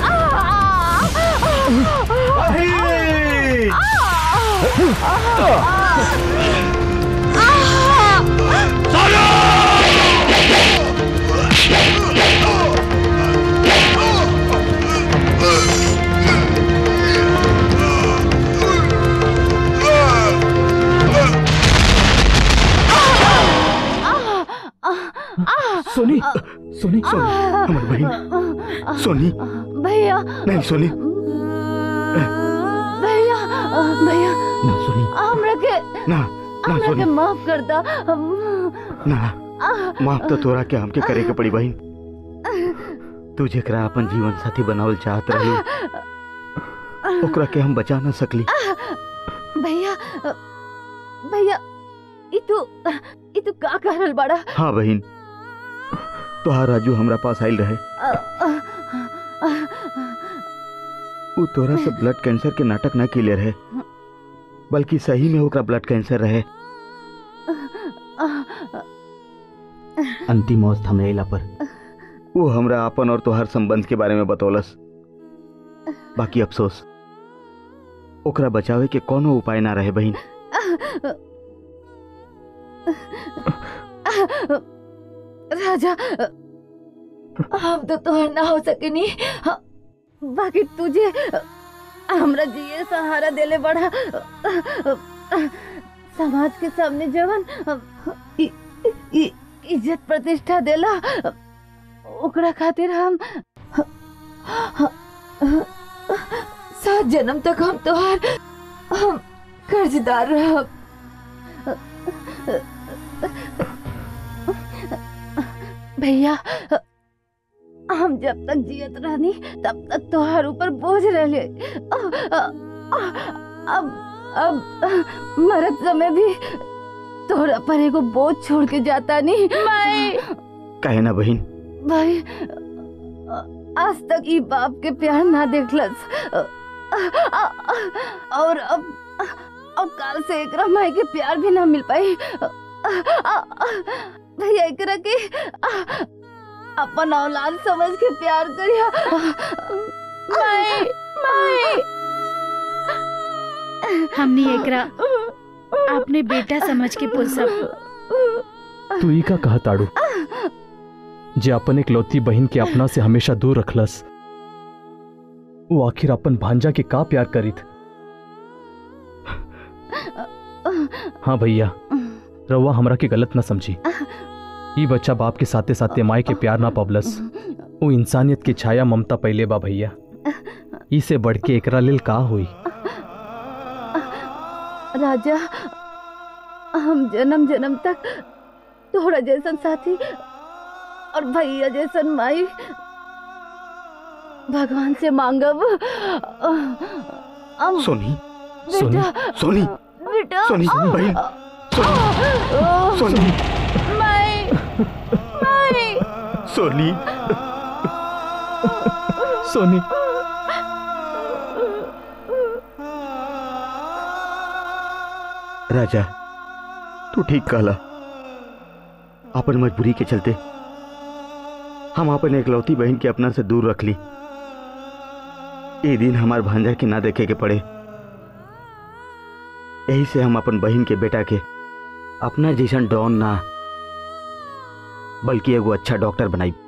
सोनी सोनी सोनी हमारी बहन सोनी भैया नहीं सोनी भैया भैया ना सोनी हमरा के ना ना हमरा के सोनी माफ कर दा ना माफ तो तोरा के हमके करे के पड़ी बहन तू जेकरा अपन जीवन साथी बनावल चाहत रही ओकरा के हम बचा ना सकली भैया भैया ई तू ई तू का कह रहल बाड़ा हाँ बहन तोहार राजू हमरा पास आइल रहे वो तोरा से ब्लड कैंसर के नाटक ना किले रहे बल्कि सही में ओकरा ब्लड कैंसर रहे अंतिम अवस्था में अइला पर वो हमरा अपन और तोहार संबंध के बारे में बतौलस बाकी अफसोस ओकरा बचावे के कोनो उपाय ना रहे बहन राजा हम तो तोहर ना हो सकेनी बाकी तुझे हमरा जिए सहारा देले बड़ा समाज के सामने जवन इ- इ- इज्जत प्रतिष्ठा देला ओकरा खातिर हम सात जन्म तक हम तोहार हम कर्जदार रहब भैया हम जब तक जियत रहनी तब तक तोहार ऊपर बोझ रहले अब अब मरत समय भी तोहरा पर एगो बोझ छोड़ के जाता नहीं मैं कहे ना बहन भाई आज तक ई बाप के प्यार ना देखलस और अब अब काल से एकरा माई के प्यार भी ना मिल पाई भैया एकरा के अपन औलाद समझ के प्यार करिया माई माई हमनी एकरा अपने बेटा समझ के पोसब तू ई का कहा ताड़ू जे अपन इकलौती बहन के अपना से हमेशा दूर रखलस वो आखिर अपन भांजा के का प्यार करीत हाँ भैया रउआ हमरा के गलत ना समझी ई बच्चा बाप के साथे साथे माई के प्यार ना पबलस वो इंसानियत की छाया ममता पहले बा भैया ई से बढ़ के एकरा लेल का हुई राजा हम जन्म जन्म तक तोहरा जैसन साथी और भैया जैसन माई भगवान से मांगब हम सोनी बेटा सोनी बेटा सोनी बहन सोनी सोनी माई माई सोनी सोनी राजा तू ठीक कहला अपन मजबूरी के चलते हम अपन एकलौती बहन के अपना से दूर रख ली ये दिन हमार भांजा के ना देखे के पड़े यही से हम अपन बहन के बेटा के अपना जैसन डॉन ना बल्कि एगो अच्छा डॉक्टर बनाई